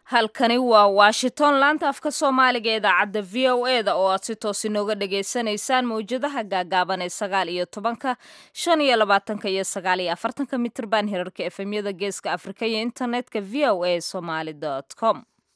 halkani waa washington laanta afka soomaaliga idaacadda v o e da oo aad si toos inooga dhagaysanaysaan mawjadaha gaagaaban ee sagaal iyo tobanka shan iyo labaatanka iyo sagaal iyo afartanka mitrban hirarka efemyada geeska afrika iyo internetka v o a somaly com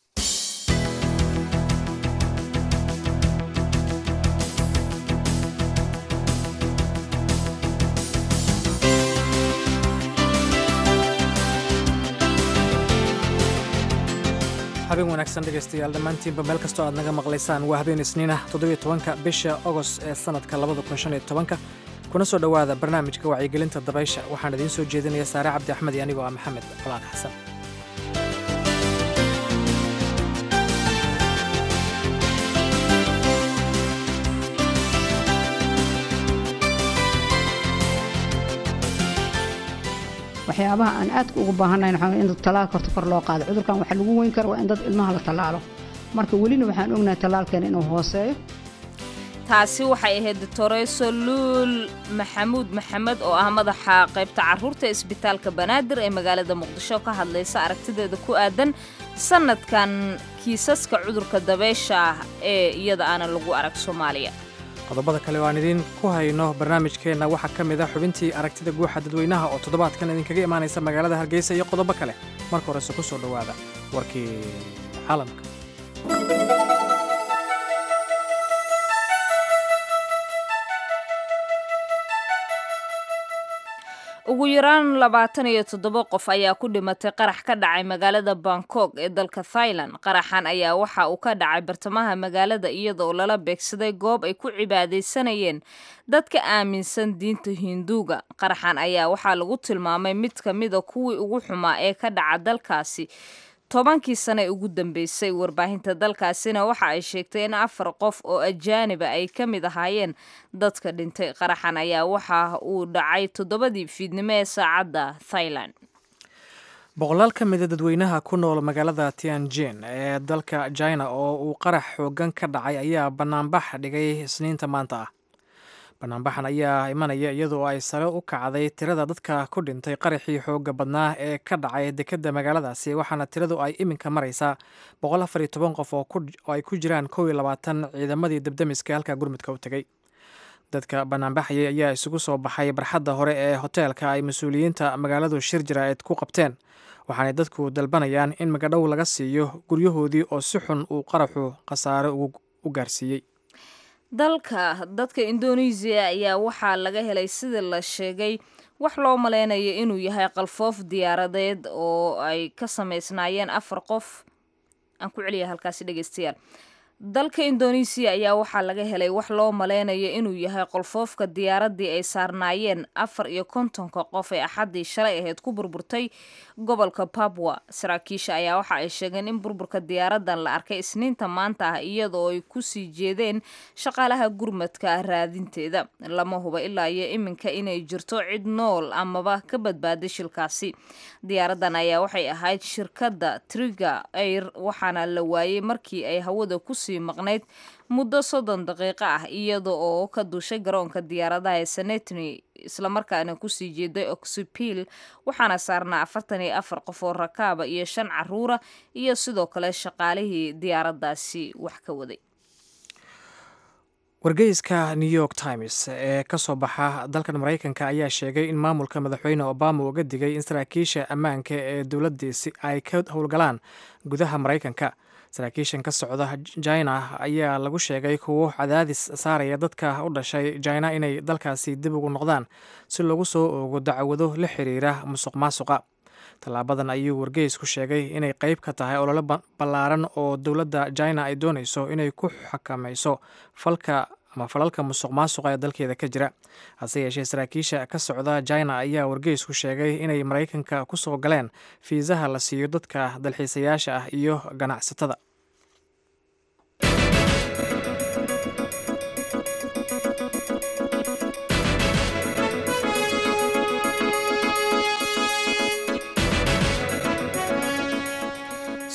habeen wanaagsan dhegaystayaal dhammaantiinba meel kastoo aad naga maqlaysaan waa habeen isniinah toddobiyo tobanka bisha ogost ee sannadka labada kun shan iyo tobanka kuna soo dhowaada barnaamijka wacyigelinta dabaysha waxaan idiin soo jeedinaya saare cabdi axmed iyo anigoo ah maxamed colaan xasan waxyaabaha aan aadka ugu baahannayn waxaa in talaalka horta kor loo qaado cudurkan waxaa lagu weyn kara waa in dad ilmaha la tallaalo marka welina waxaan ognahay tallaalkeena inuu hooseeyo taasi waxay ahayd doctoreso luul maxamuud maxamed oo ah madaxa qaybta carruurta isbitaalka banaadir ee magaalada muqdisho ka hadlaysa aragtideeda ku aadan sannadkan kiisaska cudurka dabeysha ah ee iyada aanan lagu arag soomaaliya qodobada kale oo aan idiin ku hayno barnaamijkeenna waxaa ka mid ah xubintii aragtida guuxa dadweynaha oo toddobaadkan idinkaga imaanaysa magaalada hargeysa iyo qodobo kale marka horese ku soo dhowaada warkii caalamka ugu yaraan labaatan iyo toddoba qof ayaa ku dhimatay qarax ka dhacay magaalada bangkok ee dalka thailand qaraxan ayaa waxa uu ka dhacay bartamaha magaalada iyada oo lala beegsaday goob ay ku cibaadaysanayeen dadka aaminsan diinta hinduuga qaraxan ayaa waxaa lagu tilmaamay mid ka mida kuwii ugu xumaa ee ka dhaca dalkaasi tobankii sane ugu dambeysay warbaahinta dalkaasina waxa ay sheegtay in afar qof oo ajaaniba ay ka mid ahaayeen dadka dhintay qaraxan ayaa waxa uu dhacay toddobadii fiidnimo ee saacadda thailand boqolaal ka mida dadweynaha ku nool magaalada tianjin ee dalka china oo uu qarax xoogan ka dhacay ayaa banaanbax dhigay isniinta maanta ah banaanbaxan ayaa imanaya iyadoo ay sare u kacday tirada dadka ku dhintay qaraxii xooga badnaa ee ka dhacay dekedda magaaladaasi waxaana tiradu ay iminka maraysaa boqol afar iyo toban qof oo ay ku jiraan kow iyo labaatan ciidamadii debdemiska halka gurmudka u tegey dadka banaanbaxayay ayaa isugu soo baxay barxadda hore ee hoteelka ay mas-uuliyiinta magaaladu shir jaraa'id ku qabteen waxaanay dadku dalbanayaan in magadhow laga siiyo guryahoodii oo si xun uu qaraxu khasaare u gaarsiiyey dalka dadka indonesiya ayaa waxaa laga helay sida la sheegay wax loo malaynayo inuu yahay qalfoof diyaaradeed oo ay ka samaysnaayeen afar qof aan ku celiya halkaasi dhegeystayaal dalka indonesiya ayaa waxaa laga helay wax loo malaynayo inuu yahay qolfoofka diyaaradii ay saarnaayeen afar iyo kontonka qof ee axaddii shalay ahayd ku burburtay gobolka babwa saraakiisha ayaa waxa ay sheegeen in burburka diyaaradan la arkay isniinta maanta ah iyadoo ay kusii jeedeen shaqaalaha gurmadka raadinteeda lama huba ilaa iyo iminka inay jirto cid nool amaba ka badbaaday shilkaasi diyaaradan ayaa waxay ahayd shirkadda triga air waxaana la waayey markii ay hawada kusii maqnayd muddo soddon daqiiqo ah iyada oo ka duushay garoonka diyaaradaha ee senetny islamarkaana kusii jeeday oxipil waxaana saarnaa afartan iyo afar qof oo rakaaba iyo shan caruura iyo sidoo kale shaqaalihii diyaaraddaasi wax ka waday wargeyska new york times ee ka soo baxa dalkan maraykanka ayaa sheegay in maamulka madaxweyne obama uga digay in saraakiisha ammaanka ee dowladdiisi ay ka howlgalaan gudaha maraykanka saraakiishan ka socda china ayaa lagu sheegay kuwo cadaadis saaraya dadka u dhashay china inay dalkaasi dib ugu noqdaan si lagu soo oogo dacwado la xiriira musuq maasuqa tallaabadan ayuu wargeysku sheegay inay qeyb ka tahay olole ballaaran oo dowladda china ay doonayso inay ku xakamayso falka ama falalka musuq maasuqa ee dalkeeda ka jira hase yeeshee saraakiisha ka socda china ayaa wargeysku sheegay inay maraykanka ku soo galeen fiisaha la siiyo dadka dalxiisayaasha ah iyo ganacsatada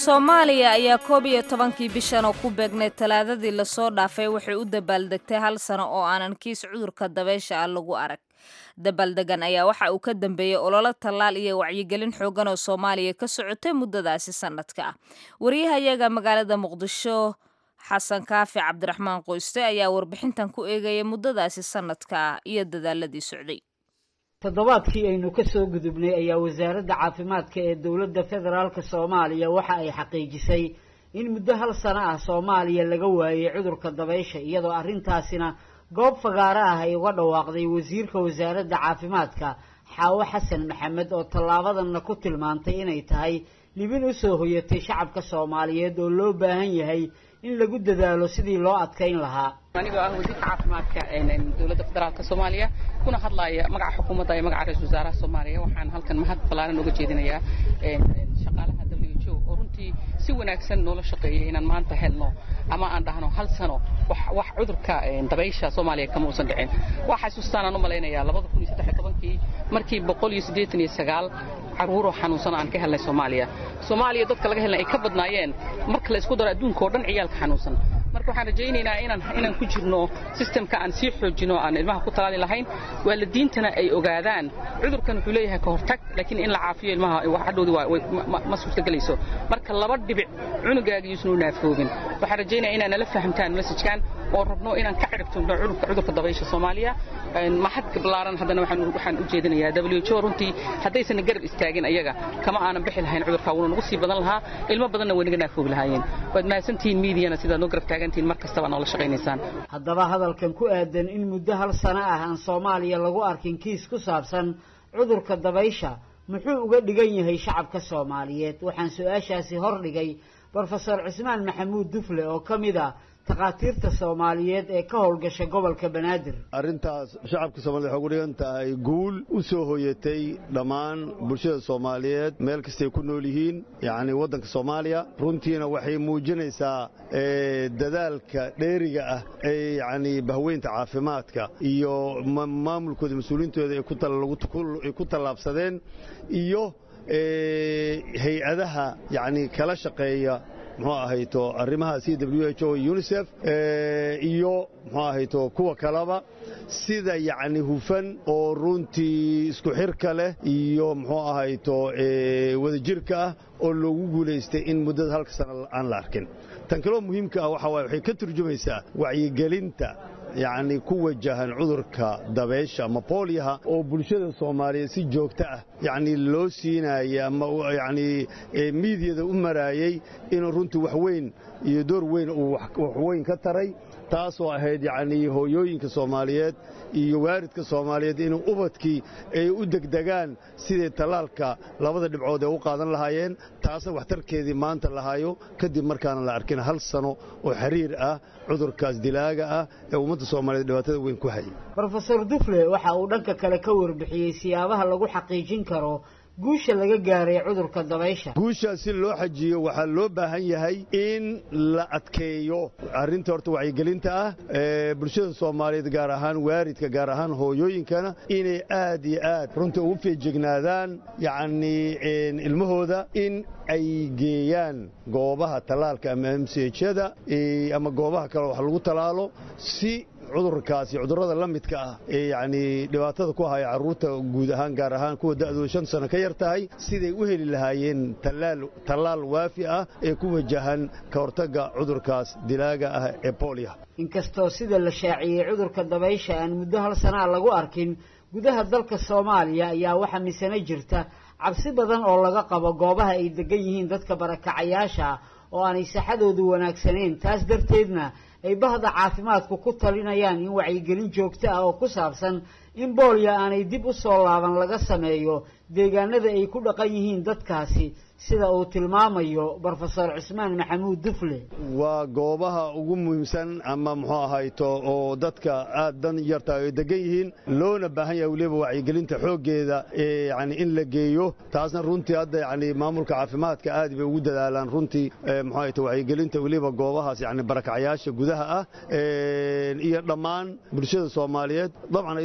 soomaaliya ayaa koob iyo tobankii bishan oo ku beegnay talaadadii lasoo dhaafay waxay u dabaaldegtay hal sano oo aanan kiis cudurka dabeysha ah lagu arag dabaaldegan ayaa waxa uu ka dambeeyey ololo tallaal iyo wacyigelin xoogan oo soomaaliya ka socotay muddadaasi sanadka ah wariyahayaga magaalada muqdisho xasan kaafi cabdiraxmaan qoyste ayaa warbixintan ku eegaya muddadaasi sanadka ah iyo dadaaladii socday toddobaadkii aynu ka soo gudubnay ayaa wasaaradda caafimaadka ee dowladda federaalka soomaaliya waxa ay xaqiijisay in muddo hal sano ah soomaaliya laga waayey cudurka dabaysha iyadoo arrintaasina goob fagaaro ah ay uga dhawaaqday wasiirka wasaaradda caafimaadka xaawo xasan maxamed oo tallaabadanna ku tilmaantay inay tahay libin u soo hoyatay shacabka soomaaliyeed oo loo baahan yahay in lagu dadaalo sidii loo adkayn lahaa anigoo ah wasiirka caafimaadka dowladda federaalka soomaaliya kuna hadlaaya magaca xukuumadda iyo magaca ra-isul wasaaraha soomaaliya waxaan halkan mahad ballaaran uga jeedinayaa shaqaalaha w h o oo runtii si wanaagsan noola shaqeeyay inaan maanta helno ama aan dhahno hal sano wax cudurka dabaysha soomaaliya kama uusan dhicin waa xasuustaan aan u malaynayaa labada kun iyo saddex iyo tobankii markii boqol iyo siddeetan iyo sagaal caruuroo xanuunsan aan ka helnay soomaaliya soomaaliya dadka laga helnay ay ka badnaayeen marka la isku daro adduunka oo dhan ciyaalka xanuunsan marka waxaan rajaynaynaa inaan inaan ku jirno sistemka aan sii xoojino aan ilmaha ku talaali lahayn waalidiintana ay ogaadaan cudurkan wuxuu leeyahay ka hortag laakiin in la caafiyo ilmaha hadhowdi ma suurtagelayso marka laba dhibic cunugaaga yuusnu naafoobin waxaan rajaynaya inaa nala fahamtaan mesajkan oo rabno inaan ka ciribtugno cudurka dabaysha soomaaliya mahad ballaaran haddana waxaan u jeedinayaa w h o runtii haddaysan garab istaagin ayaga kama aanan bixi lahayn cudurka wuuna nagu sii badan lahaa ilmo badanna way naga naafoobi lahaayeen waad mahadsantihiin miidiyana sidaad noo garab taagantihiin mar kastaba noola shaqaynaysaan haddaba hadalkan ku aadan in muddo hal sano ah aan soomaaliya lagu arkin kiis ku saabsan cudurka dabaysha muxuu uga dhigan yahay shacabka soomaaliyeed waxaan su-aashaasi hordhigay brofesor cismaan maxamuud dufle oo ka mid a takhaatiirta soomaaliyeed ee ka howlgasha gobolka banaadir arrintaas shacabka soomaaliyed waxay ugu dhigan tahay guul u soo hoyatay dhammaan bulshada soomaaliyeed meel kastay ku nool yihiin yacni waddanka soomaaliya runtiina waxay muujinaysaa dadaalka dheeriga ah ee yacni bahweynta caafimaadka iyo maamulkooda mas-uuliyiintooda ay ku tallaabsadeen iyo hay-adaha yacni kala shaqeeya muxuu ahayto arrimaha c w h o unisef iyo muxuu ahayto kuwa kaleba sida yacni hufan oo runtii isku xirka leh iyo muxuu ahayto wadajirka ah oo loogu guulaystay in muddada halka sana aan la arkin tan kaloo muhiimka ah waxaa waay waxay ka turjumaysaa wacyigelinta yacni ku wajahan cudurka dabeysha ama boolyaha oo bulshada soomaaliyeed si joogto ah yacni loo siinaya ama yacni miidiyada u maraayey inuu runtii wax weyn iyo door weyn uu wax weyn ka taray taasoo ahayd yacni hooyooyinka soomaaliyeed iyo waaridka soomaaliyeed inuu ubadkii ay u degdegaan sidai tallaalka labada dhibcood ee u qaadan lahaayeen taasna waxtarkeedii maanta lahaayo kadib markaana la arkin hal sano oo xiriir ah cudurkaas dilaaga ah ee ummadda soomaaliyeed dhibaatada weyn ku hayay brofesor dufle waxa uu dhanka kale ka warbixiyey siyaabaha lagu xaqiijin karo guusha laga gaaray cudurka dabaysha guushaas si loo xajiyo waxaa loo baahan yahay in la adkeeyo arrinta horta wacyigelinta ah ee bulshada soomaaliyeed gaar ahaan waaridka gaar ahaan hooyooyinkana inay aad iyo aad runtii ugu feejignaadaan yacnii ilmahooda in ay geeyaan goobaha tallaalka ama m c hyada ama goobaha kale wax lagu tallaalo si cudurkaas iyo cudurrada la midka ah ee yacnii dhibaatada ku haya carruurta guud ahaan gaar ahaan kuwa da'dooda shan sano ka yar tahay siday u heli lahaayeen tallaal tallaal waafi ah ee ku wajahan ka hortagga cudurkaas dilaaga ah ee booliya inkastoo sida la shaaciyey cudurka dabaysha aan muddo hal sanaa lagu arkin gudaha dalka soomaaliya ayaa waxaa misano jirta cabsi badan oo laga qabo goobaha ay degan yihiin dadka barakacayaasha oo aanay saxadoodu wanaagsanayn taas darteedna ay bahda caafimaadku ku talinayaan in wacyigelin joogto ah oo ku saabsan in boolya aanay dib u soo laaban laga sameeyo deegaanada ay ku dhaqan yihiin dadkaasi sida uu tilmaamayo brofesor cismaan maxamuud dufle waa goobaha ugu muhiimsan ama muxuu ahayto oo dadka aad dan yarta ay degan yihiin loona baahan yahay weliba wacyigelinta xooggeeda ee yani in la geeyo taasna runtii hadda yani maamulka caafimaadka aad bay ugu dadaalaan runtii muxuu ahayto wacyigelinta weliba goobahaas yani barakacyaasha gudaha ah iyo dhammaan bulshada soomaaliyeed dabcan iyadoo lala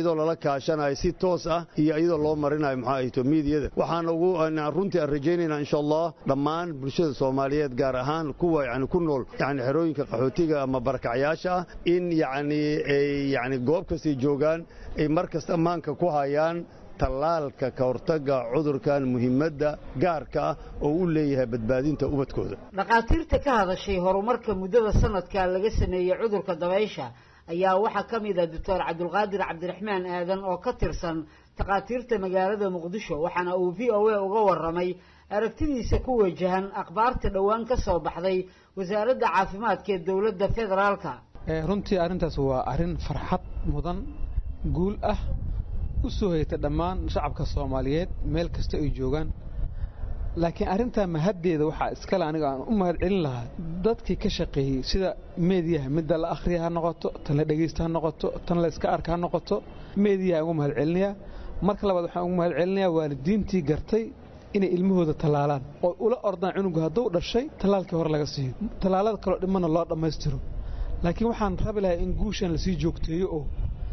kaashanayo si toos ah iyo iyadoo loo marinayo maxaa ahayto miidiyada waxaan ugu runtii aan rajaynaynaa insha allah dhammaan bulshada soomaaliyeed gaar ahaan kuwa yani ku nool yani xerooyinka qaxootiga ama barakacyaasha ah in yani ay yani goob kastay joogaan ay mar kasta ammaanka ku hayaan tallaalka ka hortagga cudurkan muhiimadda gaarka ah oo u leeyahay badbaadinta ubadkooda dhakhaatiirta ka hadashay horumarka muddada sanadka laga sameeyey cudurka dabaysha ayaa waxaa ka mid ah doctor cabdulqaadir cabdiraxmaan aadan oo ka tirsan takhaatiirta magaalada muqdisho waxaana uu v o a uga warramay aragtidiisa ku wajahan akhbaarta dhowaan ka soo baxday wasaaradda caafimaadka ee dowladda federaalka runtii arrintaas waa arrin farxad mudan guul ah u soo hayta dhammaan shacabka soomaaliyeed meel kasta ay joogaan laakiin arrintaa mahaddeeda waxaa iskale aniga aan u mahad celin lahaa dadkii ka shaqeeyey sida meediyaha midda la akhriya ha noqoto tan la dhegaysta ha noqoto tan la iska arka ha noqoto meediyaha ugu mahad celinayaa marka labaad waxaan ugu mahad celinayaa waalidiintii gartay inay ilmahooda tallaalaan oo ula ordaan cunugu hadduu dhashay tallaalkii hore laga siiyo tallaalada kaloo dhimana loo dhammaystiro laakiin waxaan rabi lahaa in guushan lasii joogteeyo oo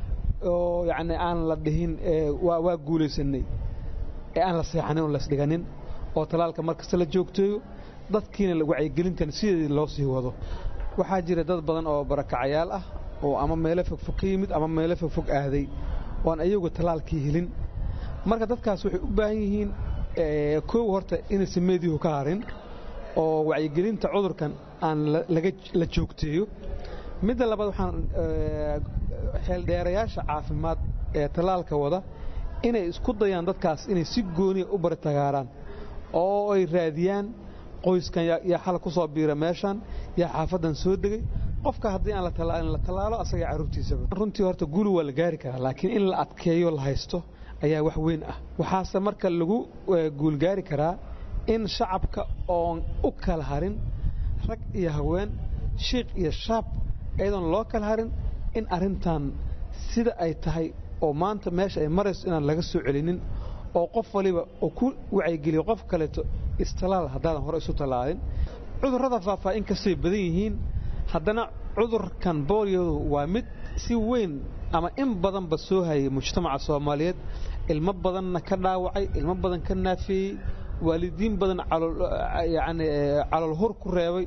oo yacni aan la dhihin waa guulaysanay ee aan la seexanin oo lasdhiganin oo tallaalka mar kasta la joogteeyo dadkiina wacyigelintan sideedii loo sii wado waxaa jira dad badan oo barakacayaal ah oo ama meelo fogfog ka yimid ama meelo fogfog aaday oon ayagu tallaalkii helin marka dadkaas waxay u baahan yihiin koow horta inaysan meediyahu ka harin oo wacyigelinta cudurkan aan la joogteeyo midda labaad waxaan xeeldheerayaasha caafimaad ee tallaalka wada inay isku dayaan dadkaas inay si gooniya u baritagaaraan oo ay raadiyaan qoyskan yaa xal ku soo biira meeshan yaa xaafaddan soo degay qofka haddii aan la tallaalin la tallaalo asaga carruurtiisaba runtii horta guuli waa la gaari karaa laakiin in la adkeeyo la haysto ayaa wax weyn ah waxaase marka lagu guulgaari karaa in shacabka oon u kala harin rag iyo haween shiikh iyo shaab iyadoon loo kala harin in arrintan sida ay tahay oo maanta meesha ay marayso inaan laga soo celinin oo qof waliba oo ku wacyigeliyo qof kaleeto istalaal haddaadan hore isu tallaalin cudurrada faafaa in kastay badan yihiin haddana cudurkan booliyadu waa mid si weyn ama in badanba soo hayay mujtamaca soomaaliyeed ilmo badanna ka dhaawacay ilmo badan ka naafeeyey waalidiin badan yani calool hur ku reebay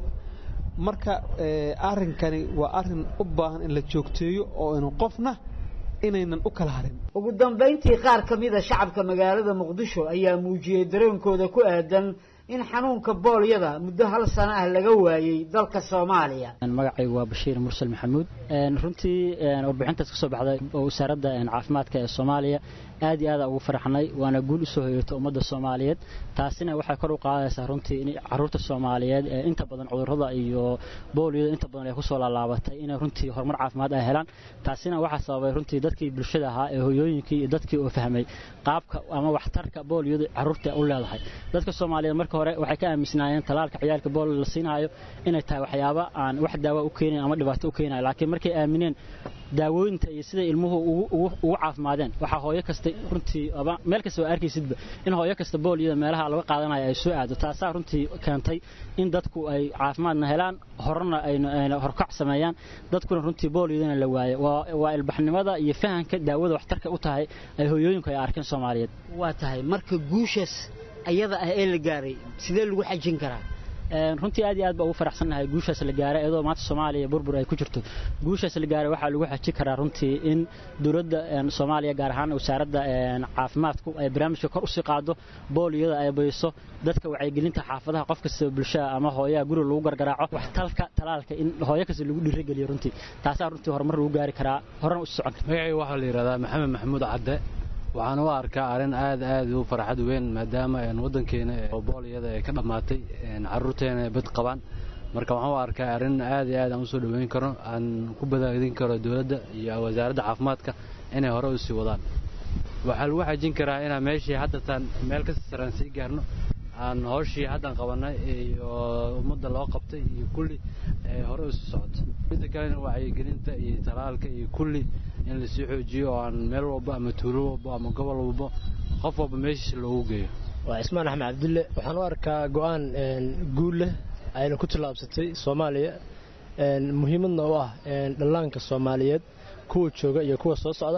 marka arrinkani waa arrin u baahan in la joogteeyo oo inu qofna inaynan u kala harin ugu dambayntii qaar ka mid a shacabka magaalada muqdisho ayaa muujiyey dareenkooda ku aadan in xanuunka boolyada muddo hal sano ah laga waayey dalka soomaaliya magacaygu waa bashiir mursal maxamuud runtii warbixintaas ka soo baxday oo wasaaradda caafimaadka ee soomaaliya aad iyo aada ugu faraxnay waana guul u soo hoyatay ummadda soomaaliyeed taasina waxay kor u qaadaysaa runtii in caruurta soomaaliyeed ee inta badan cudurrada iyo boolyada inta badan ay kusoo laalaabatay inay runtii horumar caafimaad ay helaan taasina waxaa sababay runtii dadkii bulshada ahaa ee hoyooyinkii iyo dadkii oo fahmay qaabka ama waxtarka boolyadu caruurta u leedahay dadka soomaaliyeed marka hore waxay ka aaminsanaayeen talaalka ciyaalka boolyo la siinaayo inay tahay waxyaaba aan wax daawa u keenayn ama dhibaato u keenayo laakiin markay aamineen daawooyinta iyo siday ilmuhu ugu caafimaadeen waxaa hooyo kasta runtii meel kasta oo arkaysidba in hooyo kasta boolyada meelaha laga qaadanayo ay soo aado taasaa runtii keentay in dadku ay caafimaadna helaan horena ayna horkac sameeyaan dadkuna runtii boolyadana la waayo waa ilbaxnimada iyo fahanka daawada waxtarka u tahay ay hooyooyinku ay arkeen soomaaliyeed waa tahay marka guushaas ayada ah ee la gaaray sidee lagu xajin karaa runtii aad iyo aad baa ugu faraxsannahay guushaas la gaaray iyadoo maanta soomaaliya burbur ay ku jirto guushaas la gaaray waxaa lagu xaji karaa runtii in dowladda soomaaliya gaar ahaan wasaaradda caafimaadku ay barnaamijka kor usii qaado booliyada ay bayso dadka wacyigelinta xaafadaha qof kasta bulshada ama hooyaha guriga lagu gargaraaco waxtalka talaalka in hooyo kasta lagu dhiirigeliyo runtii taasaa runtii horumar lagu gaari karaa horena u socon kara magacayga waxaa la yidhahdaa maxamed maxamuud cadde waxaan u arkaa arrin aad aad u farxad weyn maadaama waddankeena booliyada ay ka dhammaatay carruurteena bad qabaan marka waxaan u arkaa arrin aad iyo aad aan usoo dhoweyn karo aan ku badaadin karo dowladda iyo wasaaradda caafimaadka inay hore u sii wadaan waxaa lagu xajin karaa inaan meeshii haddatan meel ka saraan sii gaarno aan hooshii haddan qabannay iyo ummadda loo qabtay iyo kulli hore usii socoto midda kalena wacyigelinta iyo talaalka iyo kulli in lasii xoojiyo oo aan meel walba ama tuulo walba ama gobol walba qof walba meeshiisa loogu geeyo waa cismaan axmed cabdille waxaan u arkaa go'aan guul leh ayna ku tallaabsatay soomaaliya muhiimadna u ah dhallaanka soomaaliyeed kuwa jooga iyo kuwa soo socda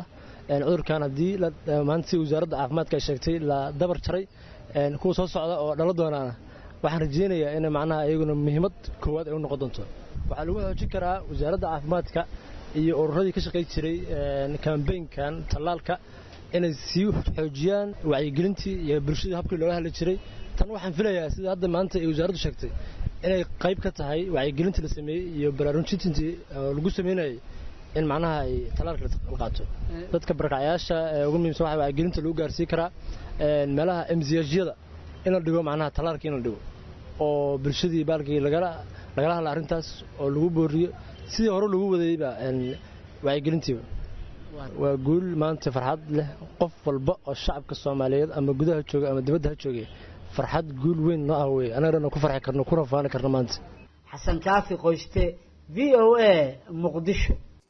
cudurkan haddii maanta si wasaaradda caafimaadka ay sheegtay la dabar jaray kuwa soo socda oo dhala doonaana waxaan rajaynayaa in macnaha iyaguna muhiimad koowaad ay u noqon doonto waxaa lagu xoojin karaa wasaaradda caafimaadka iyo ururadii ka shaqay jiray kambeynkan tallaalka inay sii xoojiyaan wacyigelintii iyo bulshadii habkii looga hadli jiray tan waxaan filayaa sida hadda maanta ay wasaaraddu sheegtay inay qayb ka tahay wacyigelintii la sameeyey iyo baraarujintii lagu sameynayay in macnaha ay tallaalka la qaato dadka barakacyaasha ugu muhiimsan waxa wacyigelinta lagu gaarsiin karaa meelaha emsiyajyada in la dhigo macnaha tallaalka in la dhigo oo bulshadii baalkii lagala lagala hadla arrintaas oo lagu booriyo sidii hore lagu wadayba wacyigelintiiba waa guul maanta farxad leh qof walba oo shacabka soomaaliyeed ama gudaha jooga ama dibadda ha joogay farxad guul weyn noo ah weye annaga dhan ku farxi karno kuna faani karno maanta xasan kaafi qoyste v o a muqdisho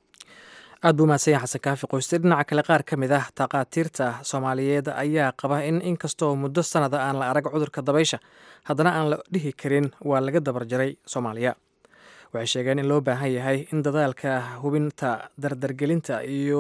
aad buu mahadsan yahay xasan kaafi qoyste dhinaca kale qaar ka mid ah takhaatiirta soomaaliyeed ayaa qaba in inkastoo muddo sanada aan la arag cudurka dabaysha haddana aan la dhihi karin waa laga dabar jaray soomaaliya waxay sheegeen in loo baahan yahay in dadaalka hubinta dardargelinta iyo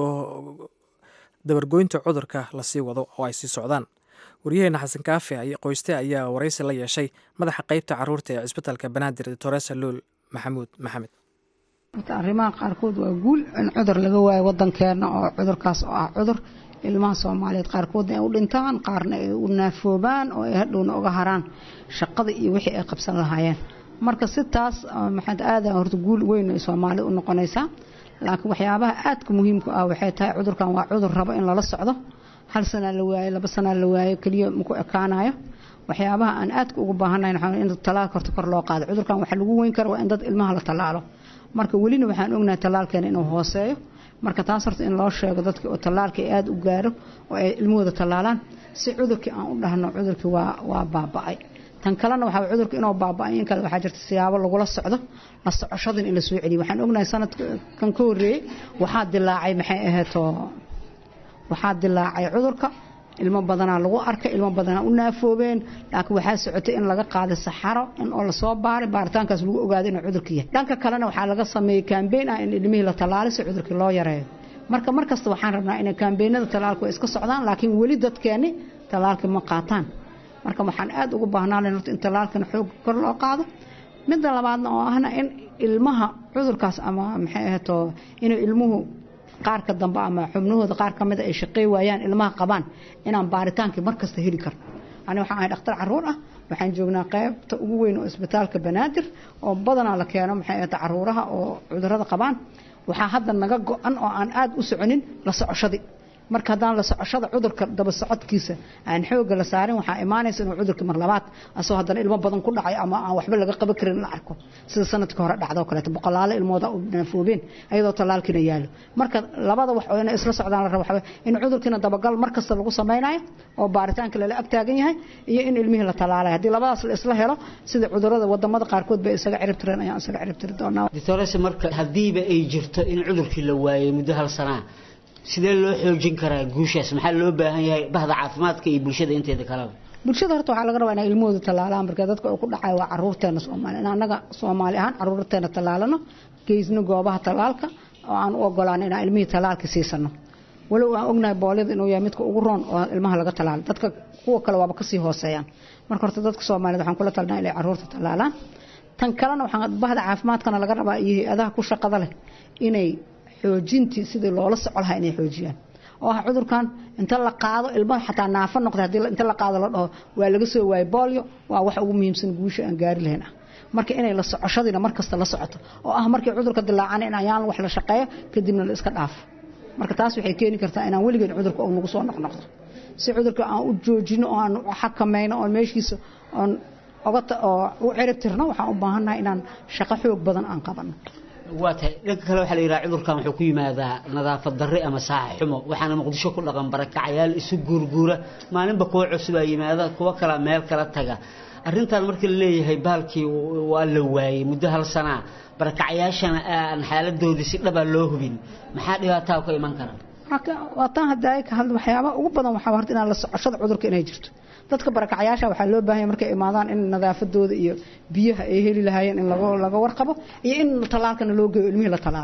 dabargoynta cudurka lasii wado oo ay sii socdaan waryaheena xasan kaafi qoyste ayaa waraysi la yeeshay madaxa qeybta caruurta ee cisbitaalka banaadir toresa luul maxamuud maxamed arrimaha qaarkood waa guul in cudur laga waayo wadankeena oo cudurkaas oo ah cudur ilmaha soomaaliyeed qaarkoodna ay u dhintaan qaarna ay u naafoobaan oo ay hadhowna uga haraan shaqada iyo wixii ay qabsan lahaayeen marka si taas maxaad aada horta guul weyn ay soomaalida u noqonaysaa laakiin waxyaabaha aadka muhiimka ah waxay tahay cudurkan waa cudur rabo in lala socdo hal sanaa la waayo laba sanaa la waayo keliya maku ekaanayo waxyaabaha aan aadka ugu baahanahay waxaa in talaalka horta kor loo qaado cudurkan waxa lagu weyn kara waa in dad ilmaha la tallaalo marka welina waxaan ognahay tallaalkeena inuu hooseeyo marka taas horta in loo sheego dadka oo tallaalka ay aada u gaaro oo ay ilmahooda tallaalaan si cudurkii aan u dhahno cudurkii waa waa baaba'ay tan kalena waxaa cudurka inuu baaba'ay in kale waxaa jirta siyaabo lagula socdo la socoshadan in la soo celiyo waxaan ognahay sanadkan ka horreeyey waxaa dilaacay maxay ahaydoo waxaa dilaacay cudurka ilmo badanaa lagu arkay ilmo badanaa u naafoobeen laakiin waxaa socotay in laga qaaday saxaro in oo lasoo baaray baaritaankaas lagu ogaaday inuu cudurka yahay dhanka kalena waxaa laga sameeyey kambeyn ah in ilmihii la tallaalay si cudurkii loo yareeyo marka mar kasta waxaan rabnaa inay kambeynada tallaalku ay iska socdaan laakiin weli dadkeeni tallaalkii ma qaataan marka waxaan aada ugu baahnaan horta in tallaalkana xoog kor loo qaado midda labaadna oo ahna in ilmaha cudurkaas ama maxay ahato inuu ilmuhu qaarka dambe ama xubnahooda qaar ka mida ay shaqey waayaan ilmaha qabaan inaan baaritaankii mar kasta heli karno ani waxaan ahay dhakhtar caruur ah waxaan joognaa qaybta ugu weyn oo isbitaalka banaadir oo badanaa la keeno maxay ahata caruuraha oo cudurada qabaan waxaa hadda naga go-an oo aan aada u soconin la socoshadii marka haddaan la socoshada cudurka daba socodkiisa aan xooga la saarin waxaa imaanaysa inuu cudurka mar labaad asoo haddana ilmo badan ku dhacay ama aan waxba laga qaban karin la arko sida sanadkii hore dhacdo kaleeto boqolaalo ilmooda u naafoobeen ayadoo tallaalkiina yaalo marka labada wax oo inay isla socdaan la rabo waxaa in cudurkiina dabagal mar kasta lagu samaynayo oo baaritaanka lala ag taagan yahay iyo in ilmihii la tallaalayo haddii labadaas la isla helo sida cudurada wadamada qaarkood bay isaga cirib tireen ayaan isaga cirib tiri doonaa doctorese marka haddiiba ay jirto in cudurkii la waayay muddo hal sanaa sidee loo xoojin karaa guushaas maxaa loo baahan yahay bahda caafimaadka iyo bulshada inteeda kaleba bulshada horta waxaa laga rabaa inay ilmahooda tallaalaan marka dadka uu ku dhacayo waa caruurteena soomaali in annaga soomaali ahaan caruurteena tallaalano geysno goobaha tallaalka oo aan u ogolaan inaan ilmihii tallaalka siisano walow aan ognahay boolida inuu yahay midka ugu roon oo ilmaha laga tallaalo dadka kuwa kale waaba kasii hooseeyaan marka horta dadka soomaaliyed waxaan kula talnaa inay caruurta tallaalaan tan kalena waxaan bahda caafimaadkana laga rabaa iyo hay-adaha ku shaqada leh inay xoojintii sidii loola soco lahaa inay xoojiyaan oo ah cudurkan inta la qaado ilmaha xataa naafo noqda haddii inta la qaado la dhaho waa laga soo waayay bolio waa wax ugu muhiimsan guusha aan gaari lahayn ah marka inay la socoshadiina mar kasta la socoto oo ah markii cudurka dilaacana in ayaan wax la shaqeeyo kadibna la iska dhaafo marka taas waxay keeni kartaa inaan weligeed cudurka uu nagu soo noqnoqdo si cudurka aan u joojino oo aan u xakamayno oon meeshiisa oon oga oo u cirib tirno waxaan u baahannahay inaan shaqo xoog badan aan qabano waa tahay dhanka kale waxaa la yidhaha cudurkan wuxuu ku yimaadaa nadaafad darre ama saaxa xumo waxaana muqdisho ku dhaqan barakacayaal isu guurguura maalinba kuwa cusubaa yimaada kuwa kala meel kala taga arrintan marka la leeyahay baalkii waa la waayey muddo hal sanaa barakacayaashana aan xaaladoodii si dhabaa loo hubin maxaa dhibaataa ka iman kara waa taan hadda ka hadla waxyaabaha ugu badan waxaa horta inaan la socoshada cudurka inay jirto dadka barakacayaasha waxaa loo baahanya markay imaadaan in nadaafadooda iyo biyaha ay heli lahaayeen in laga warqabo iyo in tallaalkana loo geeyo ilmihii la tallaalo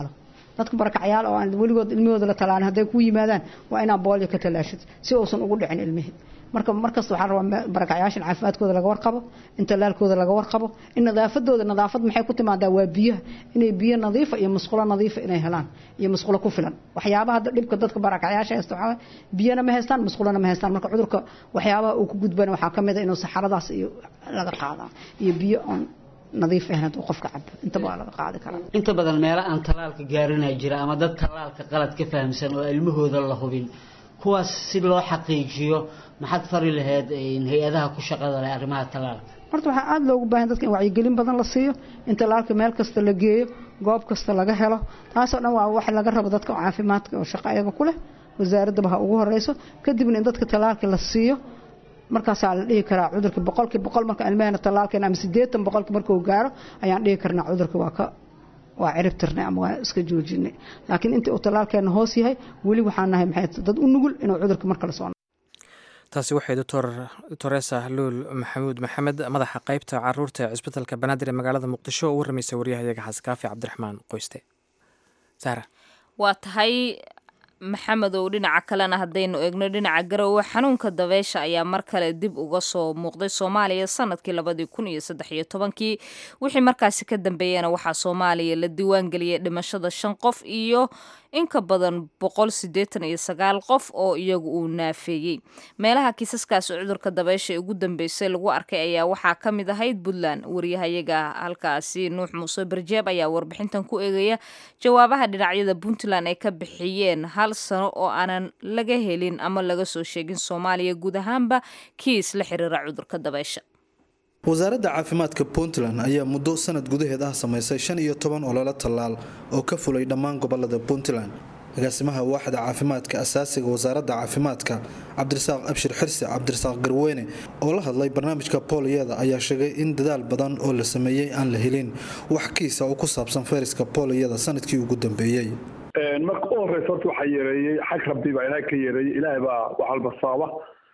dadka barakacyaal oo aan weligood ilmahooda la talaalin hadday ku yimaadaan waa inaa boolyo ka talaashid si uusan ugu dhicin ilmihii marka markasta waxaa rabaa barakacyaashan caafimaadkooda laga warqabo in talaalkooda laga warqabo in nadaafadooda nadaafad maxay ku timaadaa waa biyaha inay biyo nadiifa iyo musqulo nadiifa inay helaan iyo musqulo ku filan waxyaabaha dhibka dadka barakacyaasha haysta waxaa biyana ma haystaan musqulona ma haystaan marka cudurka waxyaabaha uu ku gudbana waxaa kamid a inuu saxaradaas iyo laga qaadaa iyo biyo oon nadiif ahayn hadduu qofka cabo intaba waa laga qaadi karaa inta badan meelo aan talaalka gaarinaa jira ama dad talaalka qalad ka fahamsan oo ilmahooda la hubin kuwaas si loo xaqiijiyo maxaad fari lahayd hay-adaha ku shaqada leh arrimaha talaalka horta waxaa aada loogu baahan dadka in wacyigelin badan la siiyo in talaalka meel kasta la geeyo goob kasta laga helo taasoo dhan waa wax laga rabo dadka caafimaadka oo shaqo ayaga ku leh wasaaraddaba ha ugu horeyso kadibna in dadka talaalka la siiyo markaasaa la dhihi karaa cudurka boqolkii boqol marka ilmahena talaalkeena ama siddeetan boqolki markuu gaaro ayaan dhihi karnaa cudurka waa ka waa cirib tirnay ama waa iska joojinay laakiin intii uu talaalkeena hoos yahay weli waxaan nahay maxay dad u nugul inuu cudurka mar kale soo taasi waxay doctor toresa luul maxamuud maxamed madaxa qeybta caruurta ee cisbitalka banaadir ee magaalada muqdisho oo u waramaysay waryahayaga xaskaafi cabdiraxmaan qoyste saara waa tahay maxamedow dhinaca kalena haddaynu eegno dhinaca garowe xanuunka dabeysha ayaa mar kale dib uga soo muuqday soomaaliya sanadkii labadii kun iyo saddex iyo tobankii wixii markaasi ka dambeeyana waxaa soomaaliya la diiwaangeliyay dhimashada shan qof iyo in ka badan boqol siddeetan iyo sagaal qof oo iyagu uu naafeeyey meelaha kiisaskaasi cudurka dabeysha ee ugu dambeysay lagu arkay ayaa waxaa ka mid ahayd puntland waryahayaga halkaasi nuux muuse barjeeb ayaa warbixintan ku eegaya jawaabaha dhinacyada puntland ay ka bixiyeen hal sano oo aanan laga helin ama laga soo sheegin soomaaliya guud ahaanba kiis la xiriira cudurka dabeysha wasaaradda caafimaadka puntland ayaa muddo sanad gudaheed ah samaysay shan iyo toban ololo tallaal oo ka fulay dhammaan gobolada puntland agaasimaha waaxda caafimaadka asaasiga wasaaradda caafimaadka cabdirasaaq abshir xirsi cabdirasaaq garweyne oo la hadlay barnaamijka booliyada ayaa sheegay in dadaal badan oo la sameeyey aan la helin wax kiisa oo ku saabsan fayraska booliyada sanadkii ugu dambeeyey marka u horeysa horta waxaa yareeyey xag rabbi baa ilaah ka yareeyey ilaahay baa wax walba sababa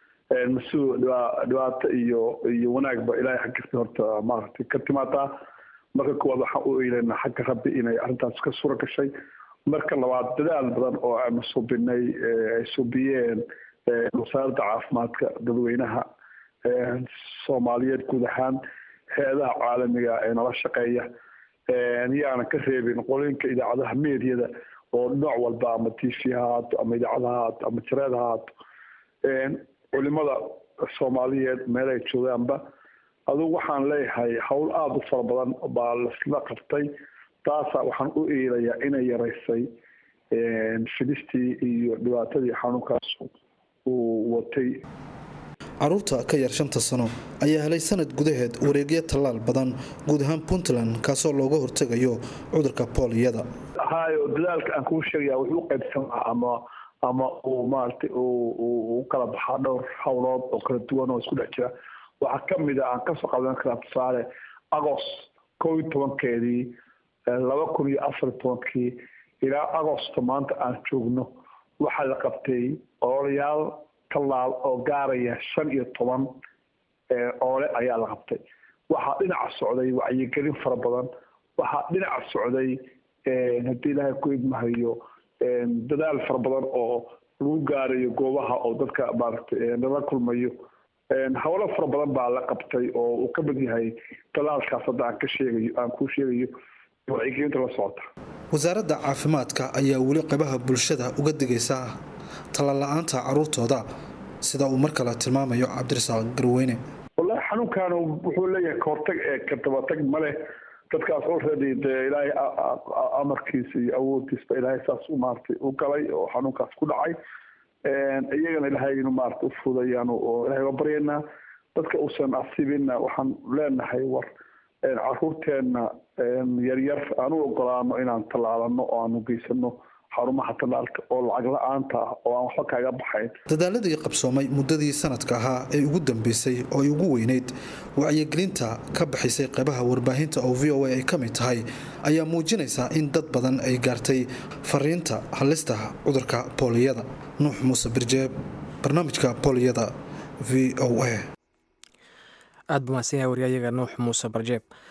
mas-uul dhibaato iyo iyo wanaagba ilaahay xaggiisa horta maaragtay ka timaadaa marka koowaad waxaan u eeleynaa xagga rabbi inay arrintaas ka sura gashay marka labaad dadaal badan oo aanu subinay ay subiyeen wasaaradda caafimaadka dadweynaha soomaaliyeed guud ahaan hay-adaha caalamiga ee nala shaqeeya yaana ka reebin qolooyinka idaacadaha meediyada oo nooc walba ama t v ha haato ama idaacada ha haato ama jareed ha haato culimada soomaaliyeed meel ay joogaanba adugu waxaan leeyahay howl aada u fara badan baa lasla qabtay taasa waxaan u eelayaa inay yaraysay fidistii iyo dhibaatadii xanuunkaas uu watay caruurta ka yar shanta sano ayaa helay sanad gudaheed wareegyo tallaal badan guud ahaan puntland kaasoo looga hortegayo cudurka booliyada hayo dadaalka aan kuu sheegaya wuxuu u qaybsamaa ama ama uu maaragtay u kala baxaa dhowr howlood oo kala duwan oo isku dhex jira waxaa kamid a aan kasoo qadan karaa tusaale agost kow iyo tobankeedii laba kun iyo afar iyo tobankii ilaa agosto maanta aan joogno waxaa la qabtay ololayaal tallaal oo gaaraya shan iyo toban oole ayaa la qabtay waxaa dhinaca socday wacyigelin fara badan waxaa dhinaca socday haddii ilaahay ku idmahayo dadaal fara badan oo lagu gaarayo goobaha oo dadka maaragtay lala kulmayo howlo fara badan baa la qabtay oo uu ka mid yahay talaalkaas hadda aan ka sheegayo aan kuu sheegayo wacyigelinta la socota wasaaradda caafimaadka ayaa weli qabaha bulshada uga digaysa tallaal la-aanta caruurtooda sida uu mar kale tilmaamayo cabdirasaaq garweyne wallahi xanuunkan wuxuu leeyahay kahortag ee kadabatag maleh dadkaas already dee ilaahay amarkiisa iyo awooddiisba ilaahay saas u maaragtay u galay oo xanuunkaas ku dhacay iyagana ilaahay inu maaragtay u fudayaan oo ilaahay waa baryaynaa dadka uusan asibinna waxaan leenahay war caruurteenna yaryar aan u ogolaano inaan tallaalano oo aanu geysano xarumaha tallaalka oo lacag la-aanta ah oo aan waxba kaaga baxayn dadaaladii qabsoomay muddadii sanadka ahaa ee ugu dambeysay oo ay ugu weyneyd wacyigelinta ka baxaysay qaybaha warbaahinta oo v o a ay ka mid tahay ayaa muujinaysa in dad badan ay gaartay fariinta halista cudurka booliyada nuux muuse birjeeb barnaamijka booliyada v o a aada buu mahadsan yahay waryayaga nuux muuse barjeeb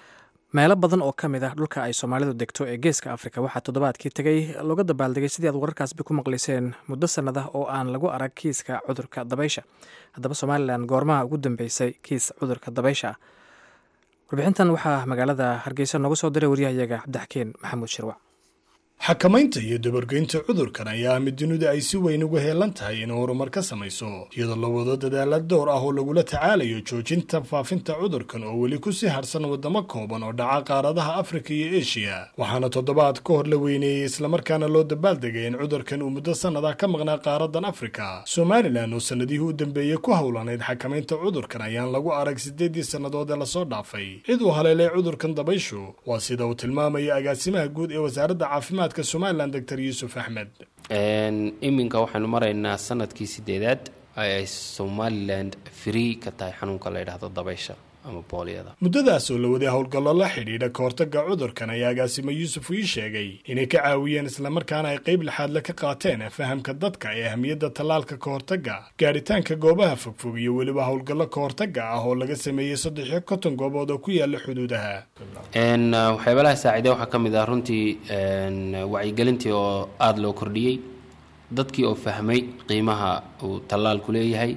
meelo badan oo ka mid ah dhulka ay soomaalidu degto ee geeska afrika waxaa toddobaadkii tegey looga dabaaldegay sidii aad wararkaasba ku maqliseen muddo sannad ah oo aan lagu arag kiiska cudurka dabaysha haddaba somalilan goormaha ugu dambeysay kiis cudurka dabaysha ah warbixintan waxaa magaalada hargeysa nooga soo diray waryahayaga cabdixakiin maxamuud shirwac xakamaynta iyo dabargeynta cudurkan ayaa ah mid dunidu ay si weyn uga heelan tahay inay horumar ka samayso iyadoo la wado dadaala dhowr ah oo lagula tacaalayo joojinta faafinta cudurkan oo weli ku sii harsan wadamo kooban oo dhaca qaaradaha afrika iyo eshiya waxaana toddobaad ka hor la weyneeyey islamarkaana loo dabaaldegay in cudurkan uu muddo sannadah ka maqnaa qaaradan afrika somalilan oo sannadihii u dambeeyey ku howlanayd xakamaynta cudurkan ayaan lagu arag siddeeddii sannadood ee lasoo dhaafay cid uu haleelay cudurkan dabayshu waa sida uu tilmaamaya agaasimaha guud ee wasaaradda caafimaad somalilan dr yuusuf axmed iminka waxaynu maraynaa sanadkii sideedaad ay somalilan free ka tahay xanuunka la ydhahdo dabaysha ama booliyada muddadaas oo la waday howlgallo la xidhiidha ka hortagga cudurkan ayaa agaasimo yuusuf ii sheegay inay ka caawiyeen islamarkaana ay qayb lixaadle ka qaateen fahamka dadka ee ahmiyadda tallaalka ka hortagga gaadhitaanka goobaha fogfog iyo weliba howlgallo ka hortagga ah oo laga sameeyey saddex iyo konton goobood oo ku yaala xuduudaha waxyaabalaha saaciide waxaa ka mid ah runtii wacyigelintii oo aada loo kordhiyey dadkii oo fahmay qiimaha uu tallaalku leeyahay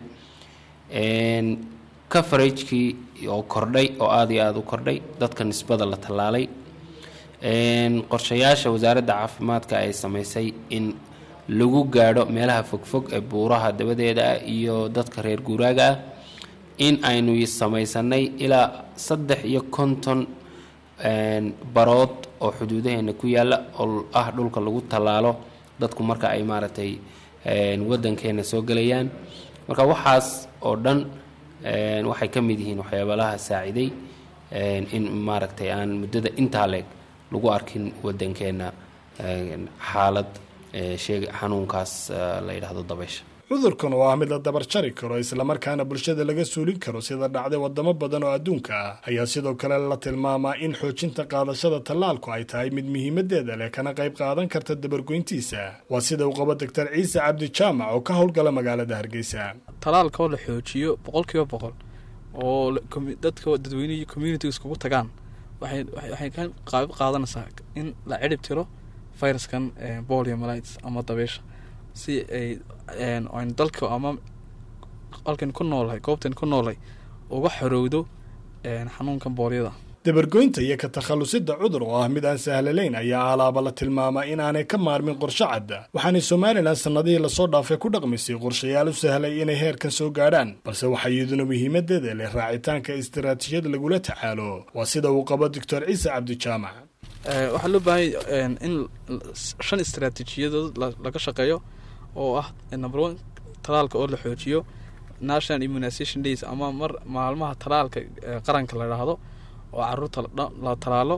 coveragekii oo kordhay oo aada iyo aada u kordhay dadka nisbada la tallaalay qorshayaasha wasaaradda caafimaadka ay samaysay in lagu gaadho meelaha fogfog ee buuraha dabadeeda ah iyo dadka reer guuraaga ah in aynu samaysanay ilaa saddex iyo konton barood oo xuduudaheena ku yaalla oo ah dhulka lagu tallaalo dadku marka ay maaragtay waddankeena soo gelayaan marka waxaas oo dhan waxay ka mid yihiin waxyaabalaha saaciday in maaragtay aan muddada intaa leeg lagu arkin waddankeena xaalad sheeg xanuunkaas la yidhaahdo dabaysha cudurkan oo ah mid la dabar jari karo islamarkaana bulshada laga suulin karo sida dhacday wadamo badan oo adduunka ah ayaa sidoo kale la tilmaamaa in xoojinta qaadashada tallaalku ay tahay mid muhiimadeeda leh kana qayb qaadan karta dabargoyntiisa waa sida uu qabo doctor ciise cabdi jaamac oo ka howlgala magaalada hargeysa tallaalka oo la xoojiyo boqolkiiba boqol oo dadka dadweynihii community iskugu tagaan waxay ka qaab qaadanaysaa in la cirib tiro viruskan poliomalites ama dabeysha si ay aynu dalka ama halkan ku noolay goobtan ku noolay uga xorowdo xanuunkan boolyada dabargoynta iyo ka takhallusida cudur oo ah mid aan sahlalayn ayaa alaaba la tilmaamaa inaanay ka maarmin qorshe cadda waxaanay somalilan sannadihii lasoo dhaafay ku dhaqmisay qorshayaal u sahlay inay heerkan soo gaadhaan balse waxaa iyaduna muhiimadeeda leh raacitaanka istaraatiijiyad lagula tacaalo waa sida uu qabo doctor ciise cabdijaamac waxaa loo baahanya in shan istaraatiijiyadood laga shaqeeyo oo ah number one talaalka oo la xoojiyo national immunization days ama mar maalmaha talaalka qaranka la dhaahdo oo caruurta la talaalo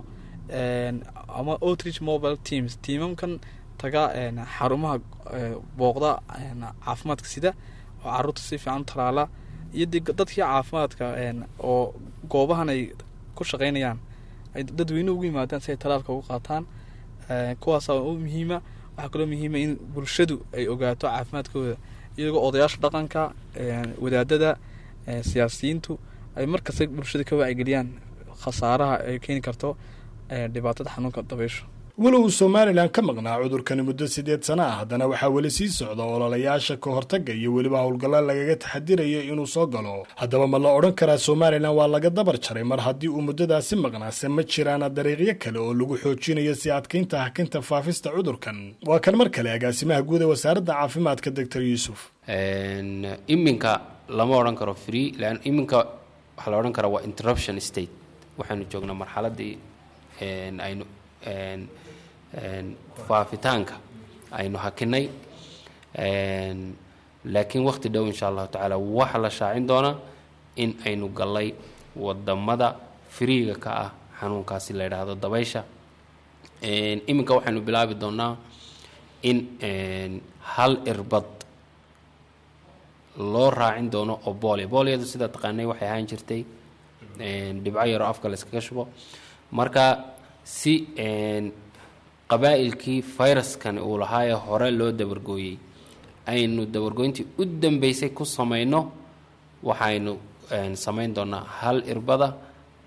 ama outreach mobile teams tiimamkan taga xarumaha booqda caafimaadka sida oo caruurta si fiican u talaala iyo dadkii caafimaadka oo goobahan ay ku shaqeynayaan ay dadweyne ugu yimaadaan si ay talaalka ugu qaataan kuwaasa u muhiima waxaa kaloo muhiima in bulshadu ay ogaato caafimaadkooda iyagoo odayaasha dhaqanka wadaadada siyaasiyiintu ay markasta bulshada ka wacyigeliyaan khasaaraha ay keeni karto dhibaatada xanuunka dabeysho walow uu somalilan ka maqnaa cudurkani muddo sideed sana ah haddana waxaa weli sii socda ololayaasha ka hortagga iyo weliba howlgalla lagaga taxadirayo inuu soo galo haddaba ma la odhan karaa somalilan waa laga dabar jaray mar haddii uu muddadaasi maqnaase ma jiraana dariiqyo kale oo lagu xoojinayo si adkaynta hakinta faafista cudurkan waa kan mar kale agaasimaha guud ee wasaaradda caafimaadka doctor yuusuf iminka lama odhan karo free lan iminka waxaa la odhan karaa waa interruption state waxaynu joognaa marxaladii aynu faafitaanka aynu hakinay laakiin waqti dhow insha allahu tacaala waxaa la shaacin doonaa in aynu gallay wadamada friiga ka ah xanuunkaasi la yidhaahdo dabaysha iminka waxaynu bilaabi doonaa in hal irbad loo raacin doono oo boolya boolyadu sida taqaanay waxay ahaan jirtay dhibco yaroo afka la iskaga shubo marka si qabaa'ilkii fayraskan uu lahaayee hore loo dabargooyey aynu dabargooyntii u dambeysay ku samayno waxaynu samayn doonaa hal irbada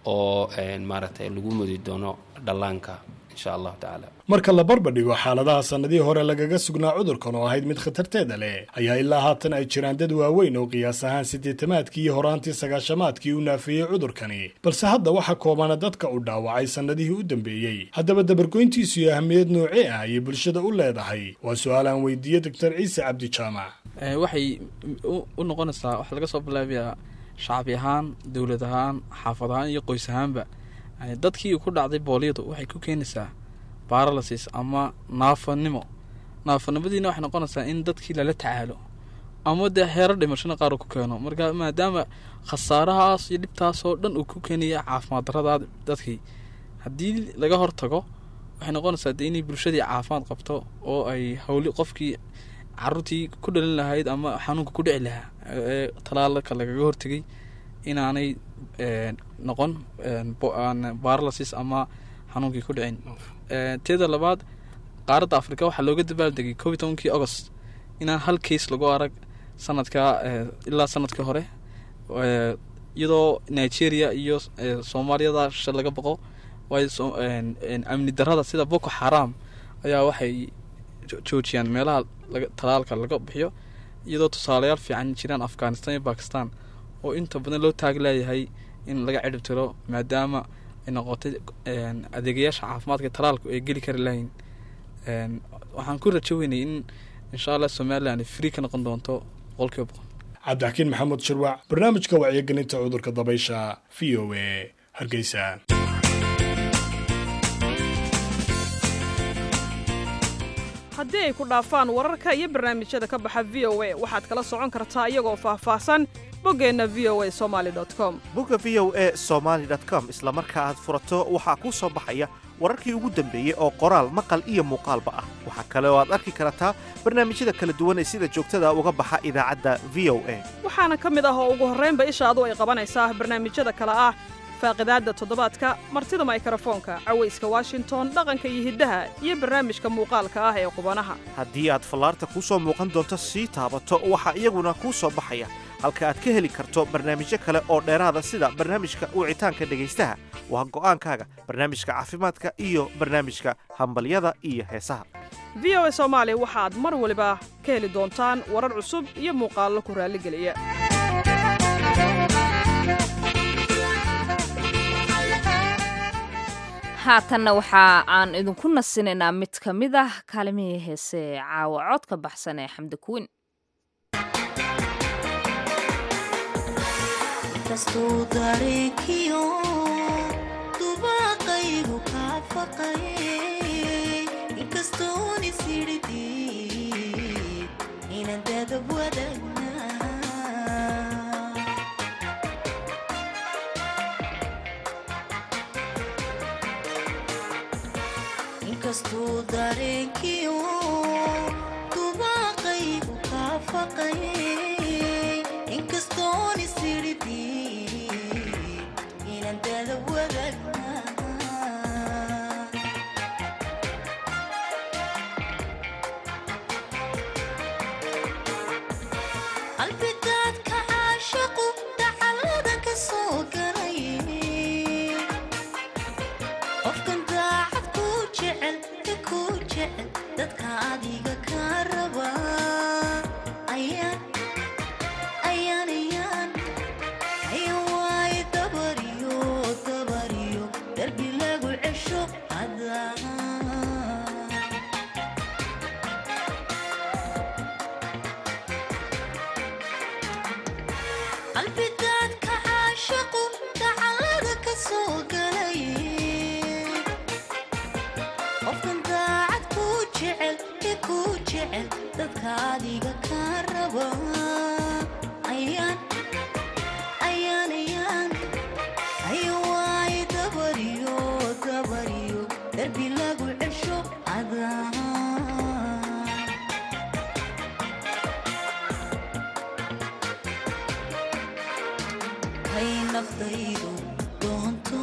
oo maaragtay lagu mudi doono dhallaanka insha allahu tacaala marka la barbardhigo xaaladaha sannadihii hore lagaga sugnaa cudurkan oo ahayd mid khatarteeda leh ayaa ilaa haatan ay jiraan dad waaweyn oo qiyaas ahaan siddeetamaadkii iyo horaantii sagaashamaadkii u naafeeyey cudurkani balse hadda waxa koobana dadka u dhaawacay sannadihii u dambeeyey haddaba dabargoyntiisu iyo ahmiyad noocee ah ayay bulshada u leedahay waa su-aal aan weydiiyey doctor ciise cabdi jaamac waxay u noqonaysaa waxaa laga soo bilaabayaa shacbi ahaan dowlad ahaan xaafad ahaan iyo qoys ahaanba dadkii ku dhacday booliyadu waxay ku keenaysaa baralasis ama naafanimo naafanimadiina waxay noqonaysaa in dadkii lala tacaalo ama dee heero dhimashana qaar uu ku keeno marka maadaama khasaarahaas iyo dhibtaasoo dhan uu ku keenaya caafimaad darada dadkii haddii laga hortago waxay noqonaysaa dee inay bulshadii caafimaad qabto oo ay hawli qofkii caruurtii ku dhalin lahayd ama xanuunka ku dhici lahaa ee talaalka lagaga hortegay inaanay noqon baralasis ama xanuunkii ku dhicin teeda labaad qaaradda afrika waxaa looga dabaaldegay koob iyo tobankii agost inaan hal case lagu arag sanadka ilaa sanadkii hore iyadoo nigeria iyo soomaaliyada sha laga boqo waayo amni darada sida boko xaram ayaa waxay joojiyaan meelaha talaalka laga bixiyo iyadoo tusaalayaal fiican jiraan afghanistan iyo bakistan oo inta badan loo taag leeyahay in laga cidhib tiro maadaama ay noqotay adeegayaasha caafimaadka talaalku ay geli kari lahayn waxaan ku rajo weynay in insha allah somalilan ay free ka noqon doonto boqolkiiba boqol cabdixakiin maxamuud shirwac barnaamijka wacyigelinta cudurka dabaysha v o a hargeysa haddii ay ku dhaafaan wararka iyo barnaamijyada ka baxa v o a waxaad kala socon kartaa iyagoo faahfaahsan boggeenna v o a somali com bogga v o a somaali com isla marka aad furato waxaa kuu soo baxaya wararkii ugu dambeeyey oo qoraal maqal iyo muuqaalba ah waxaa kale oo aad arki kartaa barnaamijyada kala duwan ee sida joogtada uga baxa idaacadda v o a waxaana ka mid ah oo ugu horraynba ishaadu ay qabanaysaa barnaamijyada kale ah faaqidaadda toddobaadka martida maykarafoonka cawayska washington dhaqanka iyo hiddaha iyo barnaamijka muuqaalka ah ee qubanaha haddii aad fallaarta kuu soo muuqan doonto sii taabato waxaa iyaguna kuu soo baxaya halka aad ka heli karto barnaamijyo kale oo dheeraada sida barnaamijka wicitaanka dhegaystaha waa go'aankaaga barnaamijka caafimaadka iyo barnaamijka hambalyada iyo heesaha v o a soomaali waxaad mar waliba ka heli doontaan warar cusub iyo muuqaallo ku raalligeliya haatanna waxa aan idinku nasinaynaa mid ka mid ah kaalimihii heese caawa cod ka baxsan ee xamdi kuwin kastuu dareenkiyo dubaaqaygu kaa faqayay inkastoon isiridhi inaan dadab wadagna inkastuu dareenkiyo dubaaqaygu kaa faqayay inkastoon isiridhi inaan dadab wadagna qalbidaadka caashaqu dacalada ka soo galay qofkan daacad ku jecel ka ku jecel dadka adiga ka raba ayaan ayaan ayaan ayaan waaye dabariyo dabariyo darbi lagu cesho hadaa qalbidaadka caashaqu dacalada ka soo galay qofkan daacad ku jecel ee ku jecel dadka adiga ka raba ayaan ayaan ayaan ayaan waaye dabariyo dabariyo darbi lagu cesho adaa hay nafdaydu doonto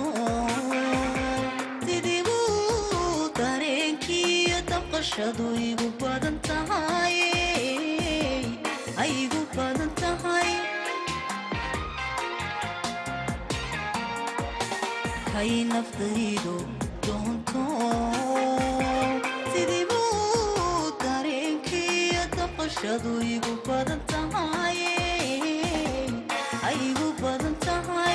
sidibuu dareenkiiyo dabqashadu igu badan tahay ay igu badan tahay kay naftaydu doonto sidii buu dareenkiiyo daqashadu igu badan tahay ay igu badan tahay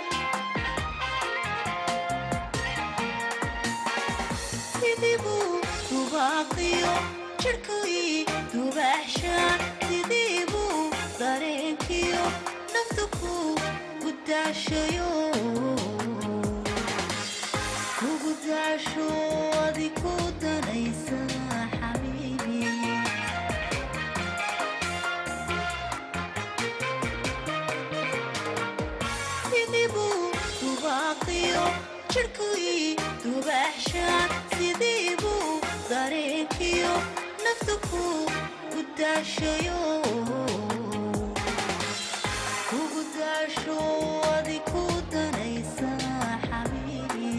sidii buu dubaaqiyo jirhkii dubaaxshaan sidii buu dareenkiyo naftu ku gudaashayo kugu daasho adi ku danaysa xabiibi sidii buu dubaaqiyo jirhkii dubaaxshaan sidii buu dareenkiyo naftu ku gudaashayo kugu daasho adi ku danaysa xabiibi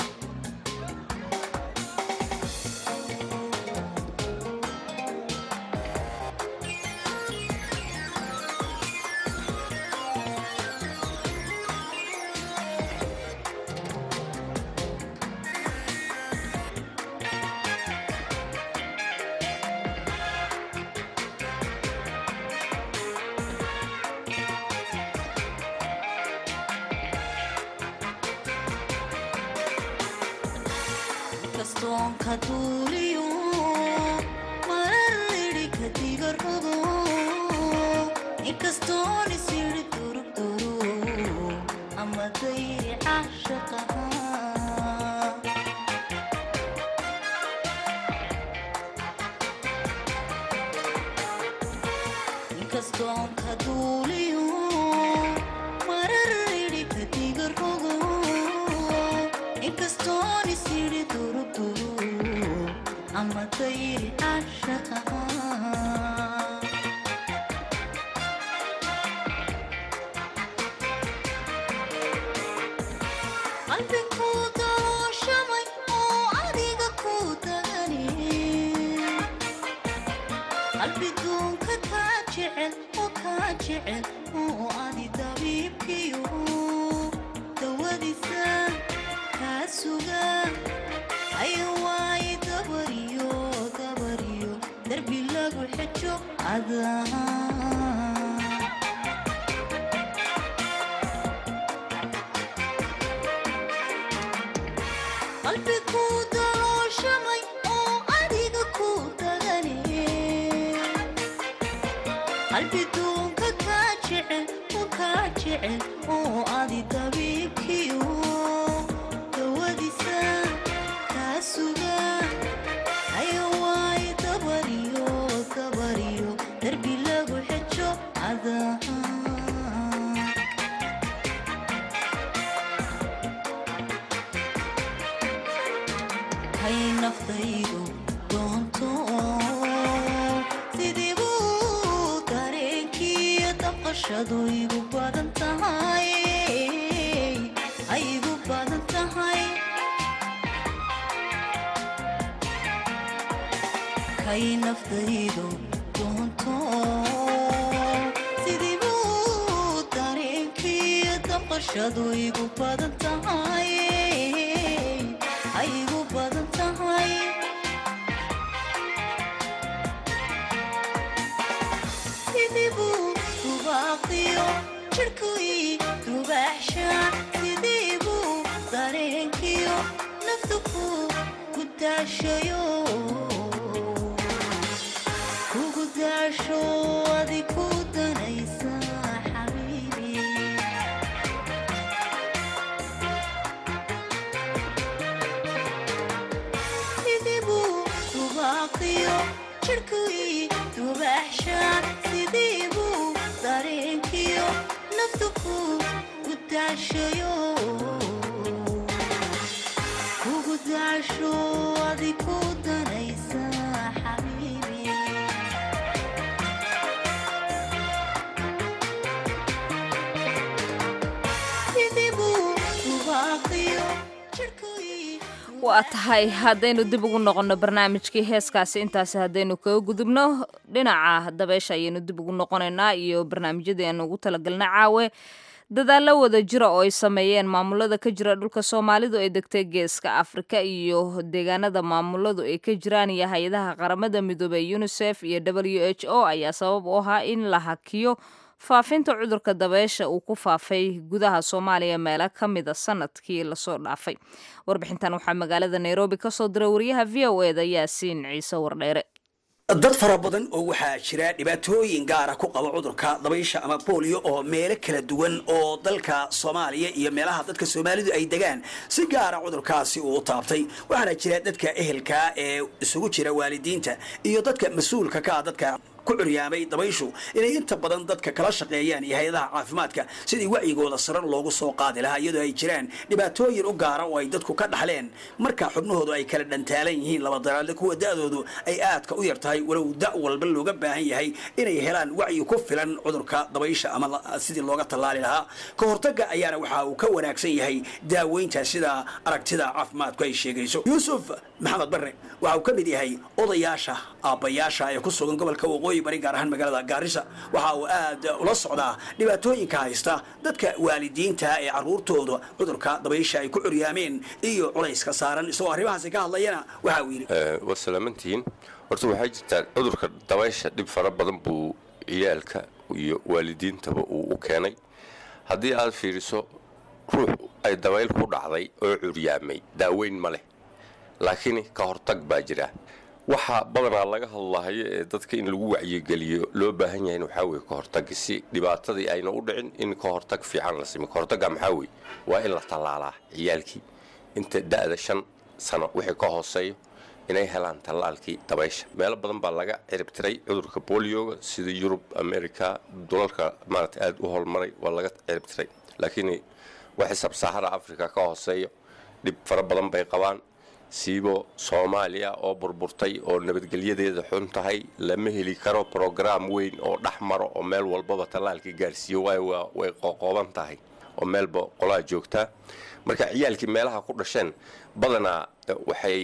kastoon ka duuliyo marar idhi kadiga rogo inkastoon isyidhi durugduru ama dayri caashaqaha inkastoon ka duuliyo marar idhi kadiga rogo inkastoon isyidhi durugduru ama dayri caashaqaha qalbigu dalooshamay oo adiga ku dagani qalbi duunka kaa jecel oo kaa jecel oo adi dabiibkiyo dawadiisa kaa suga haya waaye dabariyo dabariyo darbi lagu xejo adaa qalbigu dalooshamay oo adiga ku dagani qalbi duunka kaa jecel oo kaa jecel oo adi dabiibkiyo dawadiisa kaa suga haya waaye dabariyo dabariyo darbi lagu xejo adaa hay naftaydu doonto sidii buu dareenkiiyo daqashadu igu badan tahay ay igu badan tahay kay naftaydu doonto sidii buu dareenkiiyo daqashadu igu badan tahay ay igu badan tahay sidii buu dubaaqiyo jirhkii dubaaxshaan sidii buu dareenkiyo naftu ku gudaashayo kugu daasho adi ku danaysa xabiibi sidii buu dubaaqiyo jirhkii dubaaxshaan sidii buu dareenkiyo naftu ku gudaashayo kugu daasho adi ku danaysa xabiibi sidii buu dubaaqiyo jirhkii waa tahay haddaynu dib ugu noqonno barnaamijkii heeskaasi intaasi haddaynu kaga gudubno dhinaca dabeesha ayaynu dib ugu noqonaynaa iyo barnaamijyadii aanu ugu talagalna caawe dadaallo wada jira oo ay sameeyeen maamulada ka jira dhulka soomaalidu ay degtay geeska afrika iyo deegaanada maamuladu ay ka jiraan iyo hay-adaha qaramada midoobey unisef iyo w h o ayaa sabab u ahaa in la hakiyo faafinta cudurka dabeesha uu ku faafay gudaha soomaaliya meelo ka mida sanadkii lasoo dhaafay warbixintan waxaa magaalada nairobi ka soo diray wariyaha v o eda yaasiin ciise wardheere dad fara badan oo waxaa jira dhibaatooyin gaara ku qaba cudurka dabaysha ama booliyo oo meelo kala duwan oo dalka soomaaliya iyo meelaha dadka soomaalidu ay degaan si gaara cudurkaasi uu taabtay waxaana jira dadka ehelka ee isugu jira waalidiinta iyo dadka mas-uulka ka ah dadka ku curyaamay dabayshu inay inta badan dadka kala shaqeeyaan iyo hay-adaha caafimaadka sidii wacyigooda sarar loogu soo qaadi lahaa iyadoo ay jiraan dhibaatooyin u gaara oo ay dadku ka dhaxleen marka xubnahoodu ay kala dhantaalan yihiin laba daraadle kuwa da-doodu ay aadka u yar tahay walow da' walba looga baahan yahay inay helaan wacyi ku filan cudurka dabaysha ama sidii looga tallaali lahaa ka hortagga ayaana waxa uu ka wanaagsan yahay daaweynta sida aragtida caafimaadku ay sheegayso yuusuf maxamed barre waxa uu ka mid yahay odayaasha aabbayaasha ee ku sugan gobolka waqooyi bari gaar ahaan magaalada gaarisa waxa uu aad ula socdaa dhibaatooyinka haysta dadka waalidiinta ee caruurtooda cudurka dabaysha ay ku curyaameen iyo culayska saaran isagoo arrimahaasi ka hadlayana waxa uu yidhi waa salaamantihiin horta waxaa jirtaa cudurka dabaysha dhib fara badan buu ciyaalka iyo waalidiintaba uu u keenay haddii aad fiiriso ruux ay dabayl ku dhacday oo curyaamay daaweyn ma leh laakiin ka hortag baa jira waxaa badanaa laga hadlahayo ee dadka in lagu wacyigeliyo loo baahan yahay waxaa weye ka hortagi si dhibaatadii ayna u dhicin in ka hortag fiican la sime ka hortagga maxaa weye waa in la tallaalaa ciyaalkii inta da'da shan sano wixii ka hooseeyo inay helaan tallaalkii dabaysha meelo badan baa laga ciribtiray cudurka bolioga sida yurub america dulalka maarata aada u holmaray waa laga ciribtiray laakiin waxay sabsaahara africa ka hooseeyo dhib fara badan bay qabaan siibo soomaaliya oo burburtay oo nabadgelyadeeda xun tahay lama heli karo brograam weyn oo dhex maro oo meel walbaba tallaalka gaarsiiyo waayo way qoqooban tahay oo meelba qolaa joogtaa marka ciyaalkii meelaha ku dhasheen badanaa waxay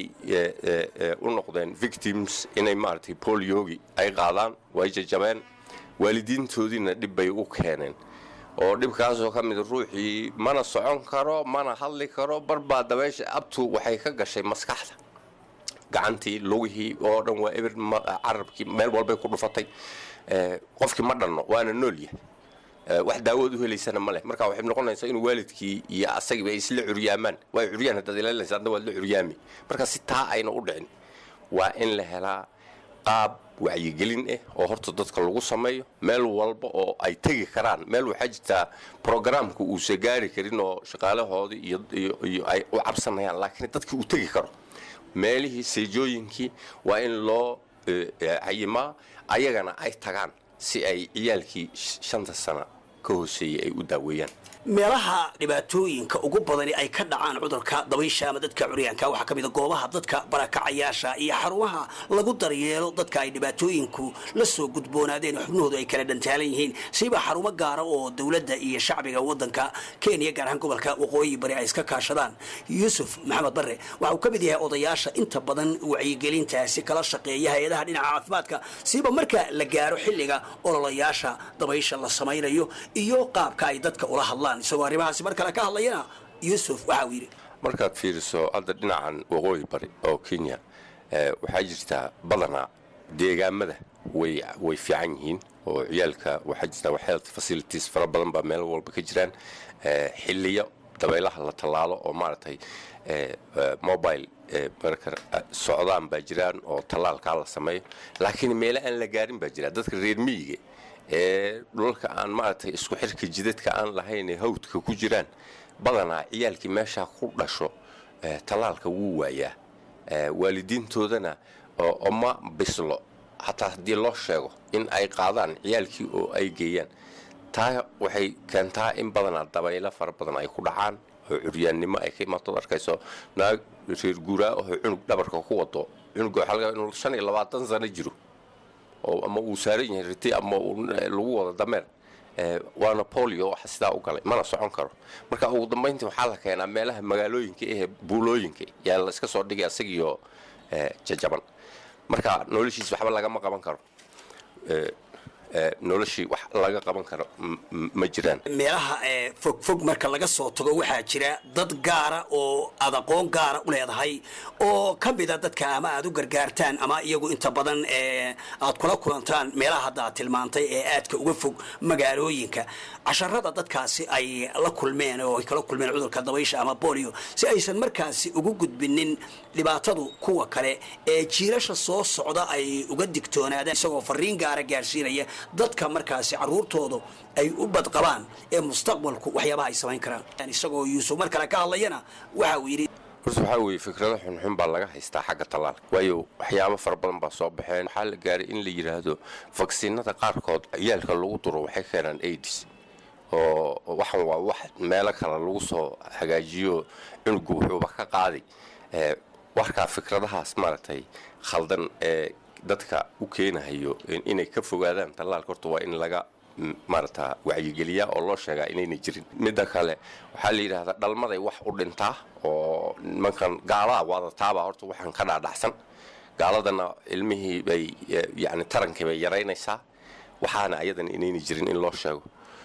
u noqdeen victims inay maaragtay boliogi ay qaadaan way jajabeen waalidiintoodiina dhib bay u keeneen oo dhibkaasoo ka mid ruuxii mana socon karo mana hadli karo barbaa dabeysha abtu waxay ka gashay maskaxda gacantii lugihii oo dhan waa eber carabkii meel walbay ku dhufatay qofkii ma dhanno waana noolyahay wax daawood u helaysana ma leh marka waxay noqonaysaa inuu waalidkii iyo asagiiba ay isla curyaamaan waa curyaan haddaad ilaalinaysa adna waad la curyaami marka si taa ayna u dhicin waa in la helaa qaab wacyigelin ah oo horta dadka lagu sameeyo meel walba oo ay tegi karaan meel waxaa jirtaa brograamka uusa gaari karin oo shaqaalahoodii iyo ay u cabsanayaan laakiin dadkii uu tegi karo meelihii seejooyinkii waa in loo cayimaa ayagana ay tagaan si ay ciyaalkii shanta sana ka hooseeyey ay u daaweeyaan meelaha dhibaatooyinka ugu badani ay ka dhacaan cudurka dabaysha ama dadka curyaanka waxaa ka mid a goobaha dadka barakacayaasha iyo xarumaha lagu daryeelo dadka ay dhibaatooyinku la soo gudboonaadeen xubnahoodu ay kala dhantaalan yihiin siba xarumo gaara oo dowladda iyo shacbiga wadanka kenya gaar ahaan gobolka waqooyi bari ay iska kaashadaan yuusuf maxamed barre waxa uu ka mid yahay odayaasha inta badan wacyigelintaasi kala shaqeeya hay-adaha dhinaca caafimaadka siba marka la gaaro xilliga ololayaasha dabaysha la samaynayo iyo qaabka ay dadka ula hadlaan isagoo arrimahaasi mar kale ka hadlayana yuusuf waxa uu yidhi markaad fiiriso hadda dhinacan waqooyi bari oo kenya waxaa jirtaa badanaa deegaamada way way fiican yihiin oo ciyaalka waxaa jirtaa health facilities fara badan baa meel walba ka jiraan xiliyo dabaylaha la tallaalo oo maaragtay mobile marka socdaan baa jiraan oo tallaalkaa la sameeyo laakiin meele aan la gaarin baa jira dadka reer miyiga ee dhulalka aan maaragtay isku xirka jidadka aan lahayn ee hawdka ku jiraan badanaa ciyaalkii meeshaa ku dhasho tallaalka wuu waayaa waalidiintoodana oma bislo xataa haddii loo sheego in ay qaadaan ciyaalkii oo ay geeyaan taa waxay keentaa in badanaa dabaylo fara badan ay ku dhacaan oo curyaannimo ay ka imaatood arkayso naag reer guuraa oo cunug dhabarka ku wado cunuga waxaa laga inuu shan iyo labaatan sano jiro oo ama uu saaran yahay riti ama lagu wado dameer waana bolio waxa sidaa u galay mana socon karo marka ugu dambayntii waxaa la keenaa meelaha magaalooyinka ehe buulooyinka yaa la iska soo dhigay asagiyo jajaban marka noloshiis waxba lagama qaban karo noloshii wax laga qaban karo ma jiraan meelaha fogfog marka laga soo tago waxaa jira dad gaara oo aad aqoon gaara u leedahay oo ka mida dadka ama aad u gargaartaan ama iyagu inta badan aad kula kulantaan meelaha hadda aad tilmaantay ee aadka uga fog magaalooyinka casharada dadkaasi ay la kulmeen oo ay kala kulmeen cudurka dabaysha ama bolio si aysan markaasi ugu gudbinin dhibaatadu kuwa kale ee jiilasha soo socda ay uga digtoonaadaan isagoo fariin gaara gaarsiinaya dadka markaasi caruurtoodu ay u badqabaan ee mustaqbalku waxyaabaha ay samayn karaan isagoo yuusuf mar kale ka hadlayana waxa uu yidhi horta waxaa weeye fikrado xunxun baa laga haystaa xagga tallaalka waayo waxyaabo fara badan baa soo baxeen waxaa la gaaray in la yidhaahdo vaksiinada qaarkood ciyaalka lagu duro waxay keenaan aids oo waxan waa wax meelo kale lagu soo hagaajiyo cunugu wuxuuba ka qaaday warkaa fikradahaas maaragtay khaldan ee dadka u keenahayo inay ka fogaadaan tallaalka horta waa in laga maarata wacyigeliyaa oo loo sheegaa inayna jirin midda kale waxaa la yidhaahdaa dhalmaday wax u dhintaa oo nimankan gaalaha waadataabaa horta waxaan ka dhaadhacsan gaaladana ilmihii bay yani tarankii bay yaraynaysaa waxaana ayadana inayna jirin in loo sheego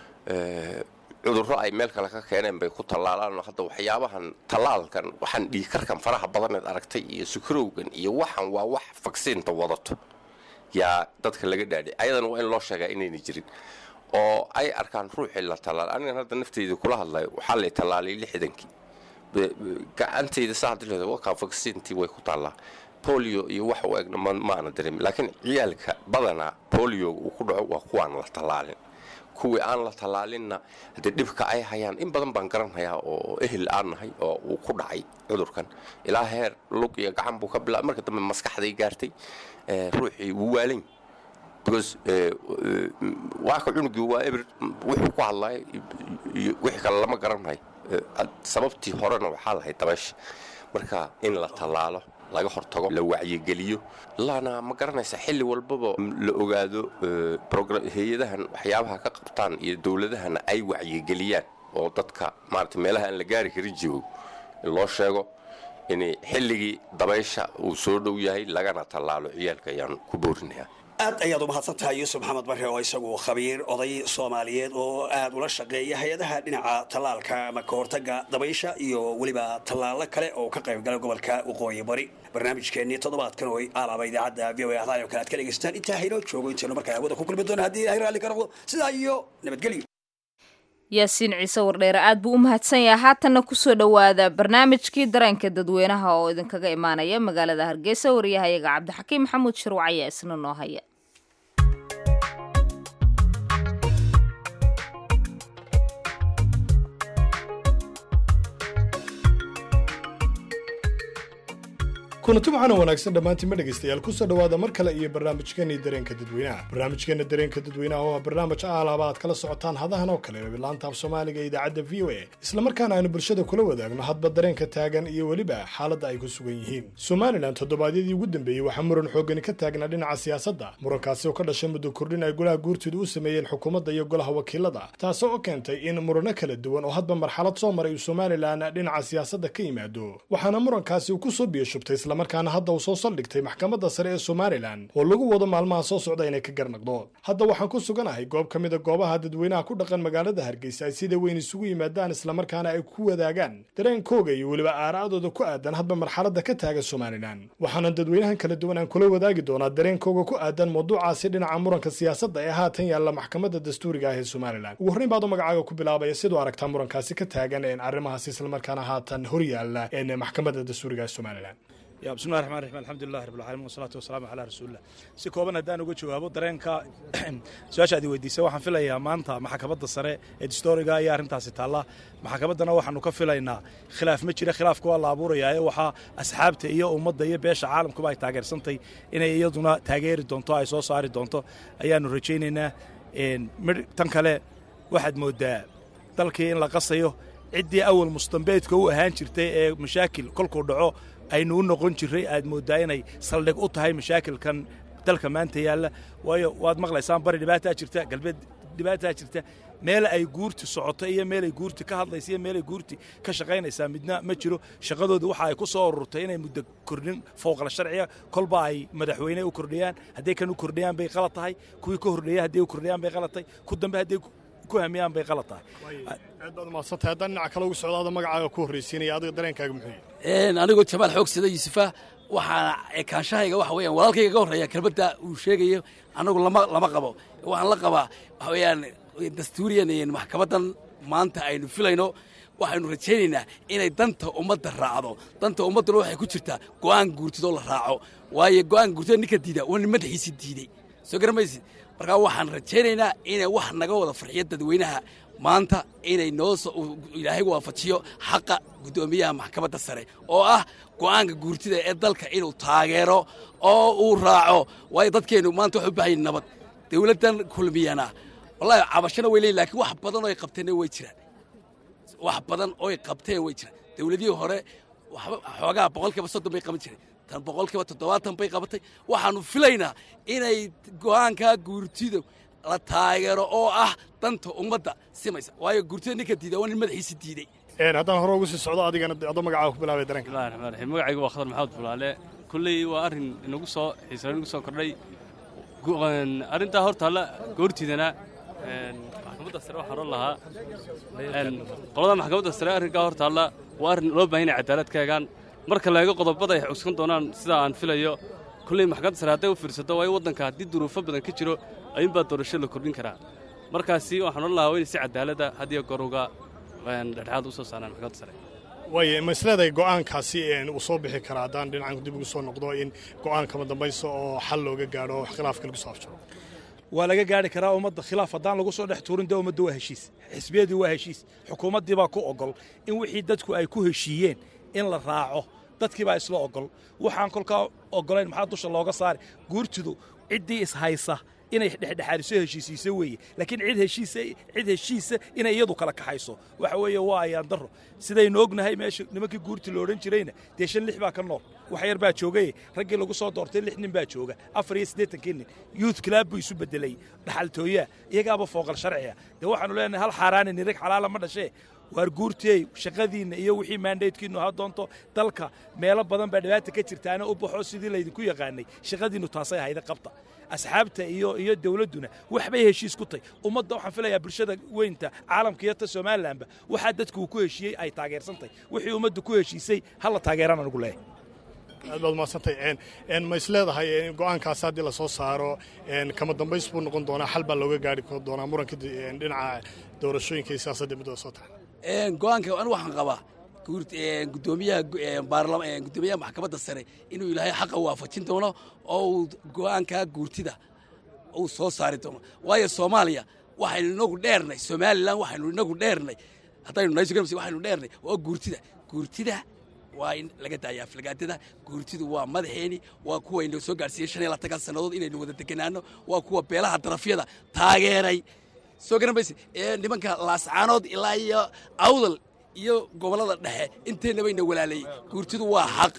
cudurro ay meel kale ka keeneen bay ku tallaalaan hadda waxyaabahan tallaalkan waxaan dhiigkarkan faraha badaneed aragtay iyo sukarowgan iyo waxan waa wax vaksiinta wadato yaa dadka laga dhaadhay ayadana waa in loo sheegaa inayna jirin oo ay arkaan ruuxii la tallaal anigan hadda nafteyda kula hadlayo waxaa lay tallaalay lixdankii gacantayda saa hadii leedahay wakaa vaksiintii way ku taallaa bolio iyo wax u egna ma aana dareemin laakiin ciyaalka badanaa bolioga uu ku dhaco waa kuwaan la tallaalin kuwii aan la tallaalinna haddee dhibka ay hayaan in badan baan garanhayaa oo ehel aan nahay oo uu ku dhacay cudurkan ilaa heer lug iyo gacan buu ka bilaabay marka dambe maskaxday gaartay ruuxii wuu waalan because waaka cunugii waa eber wuxuu ku hadlaya iyo wixii kale lama garanhayo sababtii horena waxaa lahayd dabaysha marka in la tallaalo laga hortago la wacyigeliyo laana ma garanaysa xilli walbaba la ogaado hay-adahan waxyaabaha ka qabtaan iyo dowladahana ay wacyigeliyaan oo dadka maarata meelaha aan la gaari karin joogo loo sheego in xilligii dabaysha uu soo dhow yahay lagana tallaalo ciyaalka ayaan ku boorinayaa aad ayaad u mahadsan tahay yuusuf maxamed barre oo isagu khabiir oday soomaaliyeed oo aad ula shaqeeya hay-adaha dhinaca tallaalka ama ka hortagga dabaysha iyo weliba tallaalo kale oo ka qaybgala gobolka waqooyi bari barnaamijkeennii toddobaadkan oo alaaba idaacadda v o a ahdaay oo kale aad ka dhegaystaan intaa haynoo joogo intaynu markaa hawada ku kulmi doona haddii ilahay raalli ka noqdo sidaa iyo nabadgelyo yaasiin ciise wardheere aad buu u mahadsan yahay haatanna kusoo dhowaada barnaamijkii dareenka dadweynaha oo idinkaga imaanaya magaalada hargeysa wariyahayaga cabdixakiim maxamuud shirwac ayaa isna noo haya kulanti waxaana wanaagsan dhammaantiinma dhegaystayaal kusoo dhowaada mar kale iyo barnaamijkeenii dareenka dadweynaha barnaamijkeena dareenka dadweynaha oo ah barnaamij aalaaba aad kala socotaan hadahan oo kale laanta af soomaaliga ee idaacadda v o a islamarkaana aynu bulshada kula wadaagno hadba dareenka taagan iyo weliba xaaladda ay ku sugan yihiin somalilan toddobaadyadii ugu dambeeyey waxaa muran xoogani ka taagnaa dhinaca siyaasadda murankaasi oo ka dhashay muddo kordhin ay golaha guurtooda u sameeyeen xukuumadda iyo golaha wakiilada taasoo oo keentay in murano kala duwan oo hadba marxalad soo maray uu somalilan dhinaca siyaasadda ka yimaado waxaana murankaasi uu kusoo biyashubtay markaana hadda uu soo saldhigtay maxkamadda sare ee somalilan oo lagu wado maalmaha soo socda inay ka garnaqdo hadda waxaan ku suganahay goob ka mida goobaha dadweynaha ku dhaqan magaalada hargeysa ay sida weyn isugu yimaadaan islamarkaana ay ku wadaagaan dareenkooga iyo weliba aara'adooda ku aadan hadba marxaladda ka taagan somalilan waxaana dadweynahan kala duwan aan kula wadaagi doonaa dareenkooga ku aadan mawduucaasi dhinaca muranka siyaasadda ee haatan yaalla maxkamadda dastuuriga ah ee somalilan ugu horreyn baad u magacaaga ku bilaabaya siduu aragtaa murankaasi ka taagan een arrimahaasi islamarkaana haatan hor yaalla een maxkamadda dastuuriga ee somalilan ya bismillahi raxmaan raxiim alxamdulillahi rabbil caalamiin wasalaatu wasalaamu calaa rasuulillah si kooban haddaan uga jawaabo dareenka su-aasha aad weydiisay waxaan filayaa maanta maxkamadda sare ee distoriga ayaa arrintaasi taalla maxkamaddana waxaanu ka filaynaa khilaaf ma jira khilaafka waa la abuurayaa ee waxaa asxaabta iyo ummadda iyo beesha caalamkuba ay taageersantay inay iyaduna taageeri doonto ay soo saari doonto ayaanu rajaynaynaa tan kale waxaad mooddaa dalkii in la qasayo ciddii awal mustambeedka u ahaan jirtay ee mashaakil kolkuu dhaco aynu u noqon jirray aad mooddaa inay saldhig u tahay mashaakilkan dalka maanta yaalla waayo waad maqlaysaan bari dhibaataa jirta galbeed dhibaataa jirta meel ay guurti socoto iyo meelay guurti ka hadlaysa iyo meelay guurti ka shaqaynaysaa midna ma jiro shaqadooda waxa ay ku soo ururtay inay muddo kordhin fowqal sharciga kolba ay madaxweyne u kordhiyaan hadday kan u kordhiyaan bay qalad tahay kuwii ka hordheeya hadday u kordhiyaan bay qalad tahay ku dambe hadday ku hamiyaan bay qalad tahay aad baad umahadsantahay haddaan dhinaca kale ugu socdo ada magacaaga ku horraysiinaya adiga dareenkaaga muxuu yahay anigoo jamaal xoog sida yuusufa waxaana ekaanshahayga waxa weeyaan walaalkayga ka horreeya kelmadda uu sheegayo annagu lama lama qabo waxaan la qabaa waxa weeyaan dastuuriyan maxkamaddan maanta aynu filayno waxaynu rajaynaynaa inay danta ummadda raacdo danta ummadduna waxay ku jirtaa go'aan guurtidoo la raaco waayo go'aan guurtida ninka diida waa nin madaxiisi diiday soo garamaysid markaa waxaan rajaynaynaa inay wax naga wada farxiyo dadweynaha maanta inay noo ilaahay waafajiyo xaqa guddoomiyaha maxkamadda sare oo ah go'aanka guurtida ee dalka inuu taageero oo uu raaco waayo dadkeennu maanta waxay u baahan yihin nabad dawladdan kulmiyana wallahi cabashana way leeyihin lakiin wax badan oo ay qabteenna way jiraan wax badan oo ay qabteen way jiraan dawladihii hore waxba xoogaa boqolkiiba soddon bay qaban jireen tan boqolkiiba toddobaatan bay qabatay waxaannu filaynaa inay go'aankaa guurtida la taageero oo ah danta ummadda simaysa waayo guurtida ninka diida waa nin madaxiisi diiday haddaan hore ugu sii socdo adigana adoo magacaaga ku bilaabay dareenka bismillahi raxmaan raxiim magacaygu waa khadar maxamed bulaale kulley waa arrin inagu soo xiisa inagu soo kordhay arrintaa horta alla goortiidana maxkamadda sare waxaan oran lahaa qolada maxkamadda sare arrinkaa horta alla waa arrin loo baahan yahay cadaalad ka egaan marka la eego qodobada ay cuskan doonaan sida aan filayo kulley maxkamadda sare hadday u fiirsato waayo waddanka haddii duruufo badan ka jiro ayuunbaa doorasho la kordhin karaa markaasi waxaan oran lahaa waa inay si cadaaladda hadiyo goruga dhexdhexaad u soo saaraan maxkamadda sare waaye ma isleedahay go'aankaasi uu soo bixi karaa haddaan dhinacan dib ugu soo noqdo in go'aan kama dambayso oo xal looga gaadho wax khilaafka lagu soo afjaro waa laga gaari karaa ummadda khilaaf haddaan lagu soo dhex tuurin dee ummadda waa heshiis xisbiyadii waa heshiis xukuumaddii baa ku ogol in wixii dadku ay ku heshiiyeen in la raaco dadkii baa isla ogol waxaan kolkaa ogolayn maxaa dusha looga saari guurtidu ciddii ishaysa inay dhexdhexaadiso heshiisiiso weeye laakiin cid heshiisa cid heshiisa inay iyadu kala kaxayso waxa weeye waa ayaan darro sidaynu ognahay meesha nimankii guurti la odhan jirayna dee shan lix baa ka nool wax yar baa joogaye raggii lagu soo doortay lix nin baa jooga afar iyo siddeetankii nin youth club buu isu bedelay dhaxaltooyaa iyagaaba fooqal sharciya dee waxaanu leenahay hal xaaraani nirag xalaala ma dhashee waar guurtiyey shaqadiinna iyo wixii maandaydkiinnu ha doonto dalka meelo badan baa dhibaata ka jirtaana u baxo sidii laydinku yaqaanay shaqadiinnu taasay ahayda qabta asxaabta iyo iyo dawladduna waxbay heshiis ku tahy ummadda waxaan filayaa bulshada weynta caalamka iyo ta somalilanba waxaa dadku uu ku heshiiyey ay taageersantahy wixii ummadda ku heshiisay hala taageeraan anugu leeyahay aad baad umadsantay ma isleedahay go'aankaas haddii lasoo saaro kama dambays buu noqon doonaa xal baa looga gaari doonaa muranka dhinaca doorashooyinka iyo siyaasadda midooda soo taxa go'aanka anu waxaan qabaa gudoomiyaha gudoomiyaha maxkamadda sare inuu ilaahay xaqa waafajin doono oo uu go'aankaa guurtida uu soo saari doono waayo soomaaliya waxaynu inagu dheernay somalilan waxaynu inagu dheernay haddaynu nahay waxaynu dheernay waa guurtida guurtida waa in laga daayaa aflagaadada guurtidu waa madaxeeni waa kuwayna soo gaadhsiiyey shan iyo labaatan sannadood inaynu wada deganaano waa kuwa beelaha darafyada taageeray soo garan mayse ee nimanka laascaanood ilaa iyo awdal iyo gobollada dhexe inteennabayna walaaleeyey guurtidu waa xaq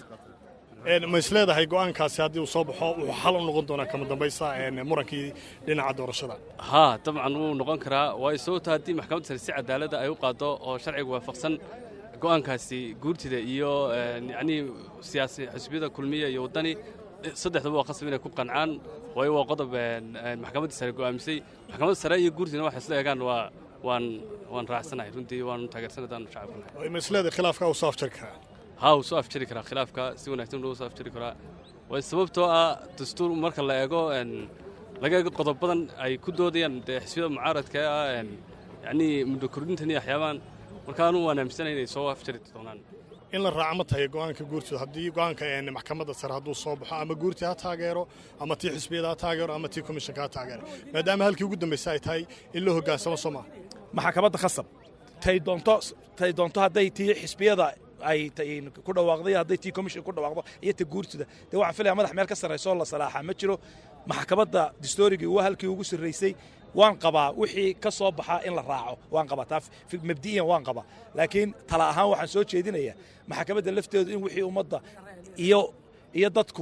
ma isleedahay go'aankaasi haddii uu soo baxo wuxuu xal u noqon doonaa kama dambaysa murankii dhinaca doorashada haa dabcan wuu noqon karaa waayo sababto haddii maxkamadda sare si cadaaladda ay u qaado oo sharciga waafaqsan go'aankaasi guurtida iyo yacnii siyaasi xisbiyada kulmiya iyo waddani saddexdaba waa qasab inay ku qancaan waayo waa qodob maxkamadda sare go'aamisay maxkamadda sare iyo guurtina waxay isla eegaan waa waan waan raacsanahay runtii waanu taageersanay haddaanu shacabkanahay ma isleedahay khilaafka uu soo afjari karaa haa wuu soo afjari karaa khilaafka si wanaagsan loo soo afjari karaa waayo sababtoo ah dastuur marka la eego laga eego qodob badan ay ku doodayaan dee xisbiyada mucaaradka ah yacnii muddo kordhintan iyo waxyaabaan marka anu waan aaminsanahay inay soo afjari doonaan in la raaco ma tahay go'aanka guurtida haddii go'aanka maxkamadda sare hadduu soo baxo ama guurti ha taageero ama tii xisbiyada ha taageero ama tii komishanka ha taageero maadaama halkii ugu dambaysa ay tahay in loo hoggaansamo soo maaha maxkamadda khasab tay doonto tay doonto hadday tii xisbiyada ay ku dhawaaqday hadday tii commission ku dhawaaqdo iyo ta guurtida dee waxaan filaya madax meel ka sarrayso la salaaxa ma jiro maxkamadda distorigii waa halkii ugu sarraysay waan qabaa wixii ka soo baxaa in la raaco waan qabaa taa mabdi'iyan waan qabaa laakiin tala ahaan waxaan soo jeedinayaa maxkamadda lafteedu in wixii ummadda iyo iyo dadku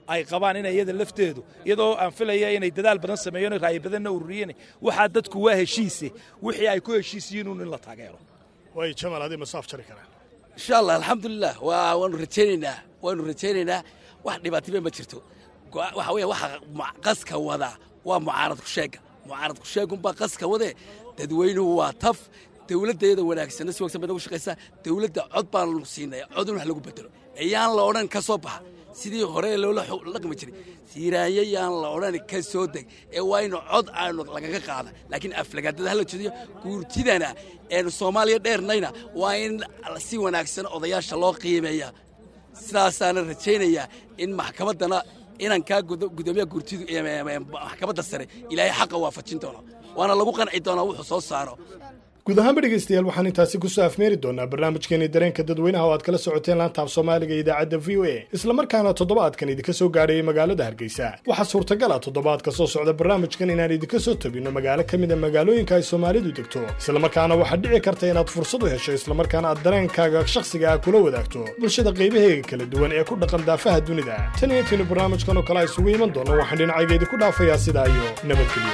ay qabaan inay iyada lafteedu iyadoo aan filaya inay dadaal badan sameeyeen oo ra'yi badanna ururiyeen waxaa dadku waa heshiise wixii ay ku heshiis yihiin uun in la taageero way jamal hadii masaaf jari karaan insha allah alxamdulilah waa waanu rajaynaynaa waanu rajaynaynaa wax dhibaatime ma jirto Go- waxa weeye waxa mu- qaska wadaa waa mucaarad kusheega mucaarad kusheegunbaa qaska wadee dadweynuhu waa taf dowladdeeda wanaagsanna si wanaagsan bay nagu shaqaysaa dowladda cod baanu siinay cod in wax lagu bedelo ayaan la odhan ka soo baxa sidii hore loola xu- dhaqmi jiray siiraanye yaan la odhan ka soo deg ee waa inu cod aanu lagaga qaada laakiin aflagaadada hala jeediyo guurtidana eenu soomaaliya dheernayna waa in si wanaagsan odayaasha loo qiimeeya sidaasaana rajaynayaa in maxkamaddana inankaa gudo- gudoomiyaha guurtidu ee- ee- ee maxkamadda sare ilaahay xaqa waafajin doono waana lagu qanci doonaa wuxuu soo saaro guud ahaanba dhegaystayaal waxaan intaasi kusoo afmeeri doonaa barnaamijkeeni dareenka dadweynaha oo aad kala socoteen laanta af soomaaliga ee idaacadda v o a islamarkaana toddobaadkan idinka soo gaadhayay magaalada hargeysa waxaa suurtagal ah toddobaadka soo socda barnaamijkan inaan idinka soo tabinno magaalo ka mid a magaalooyinka ay soomaalidu degto islamarkaana waxaad dhici karta inaad fursad u hesho islamarkaana aad dareenkaaga shakhsiga ah kula wadaagto bulshada qaybaheega kala duwan ee ku dhaqan daafaha dunida tan iyo intiinu barnaamijkan oo kale isugu iman doono waxaan dhinacayga idinku dhaafayaa sidaa iyo nabadgelyo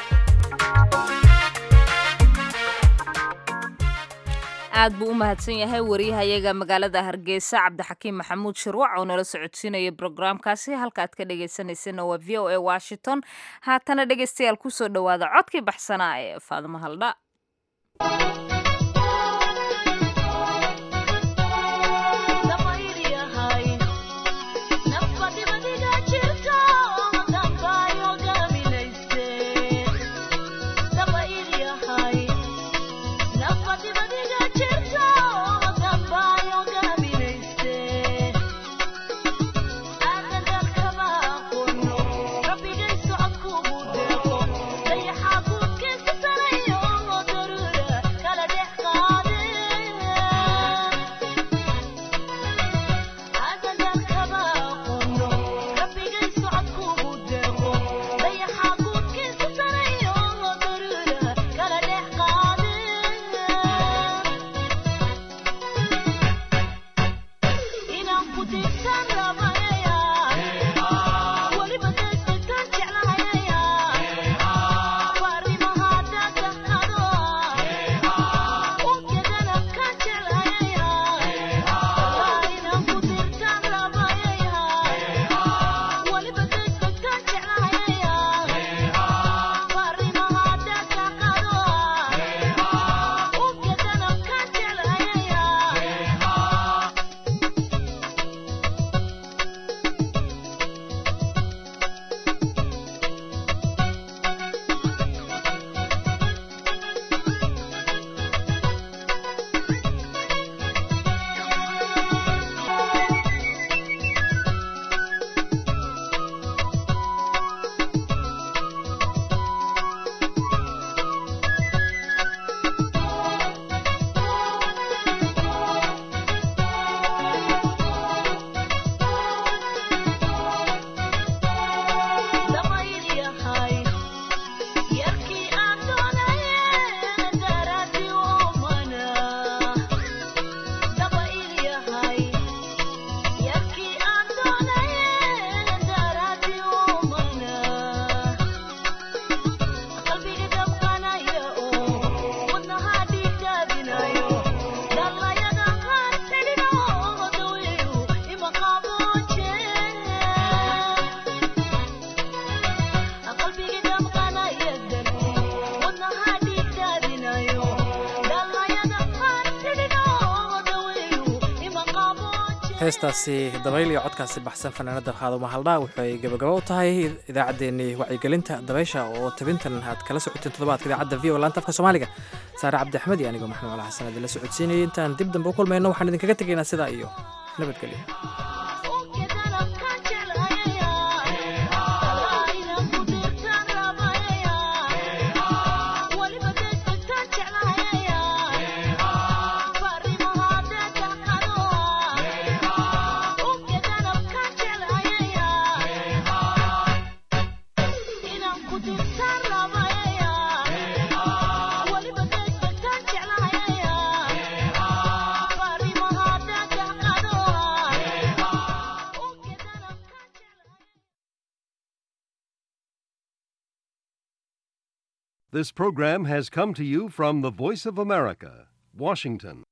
aad buu u mahadsan yahay wariyahayaga magaalada hargeysa cabdixakiim maxamuud shirwac oo nala socodsiinaya brograamkaasi halka aad ka dhagaysanaysana waa v o a washington haatana dhegaystayaal kusoo dhowaada codkii baxsanaa ee faadimo haldha heestaasi dabayl iyo codkaasi baxsan fanaanada qaaduma haldhaa waxay gabagaba u tahay idaacaddeenii wacyigelinta dabaysha oo tabintan aad kala socoteen toddobaadka idaacadda v o laanta afka soomaaliga saare cabdi axmed iyo anigoo maxamed cala xasan idinla socodsiinayay intaan dib dambe u kulmayno waxaan idinkaga tegaynaa sidaa iyo nabadgelyo Bye. This program has come to you from the Voice of America, Washington.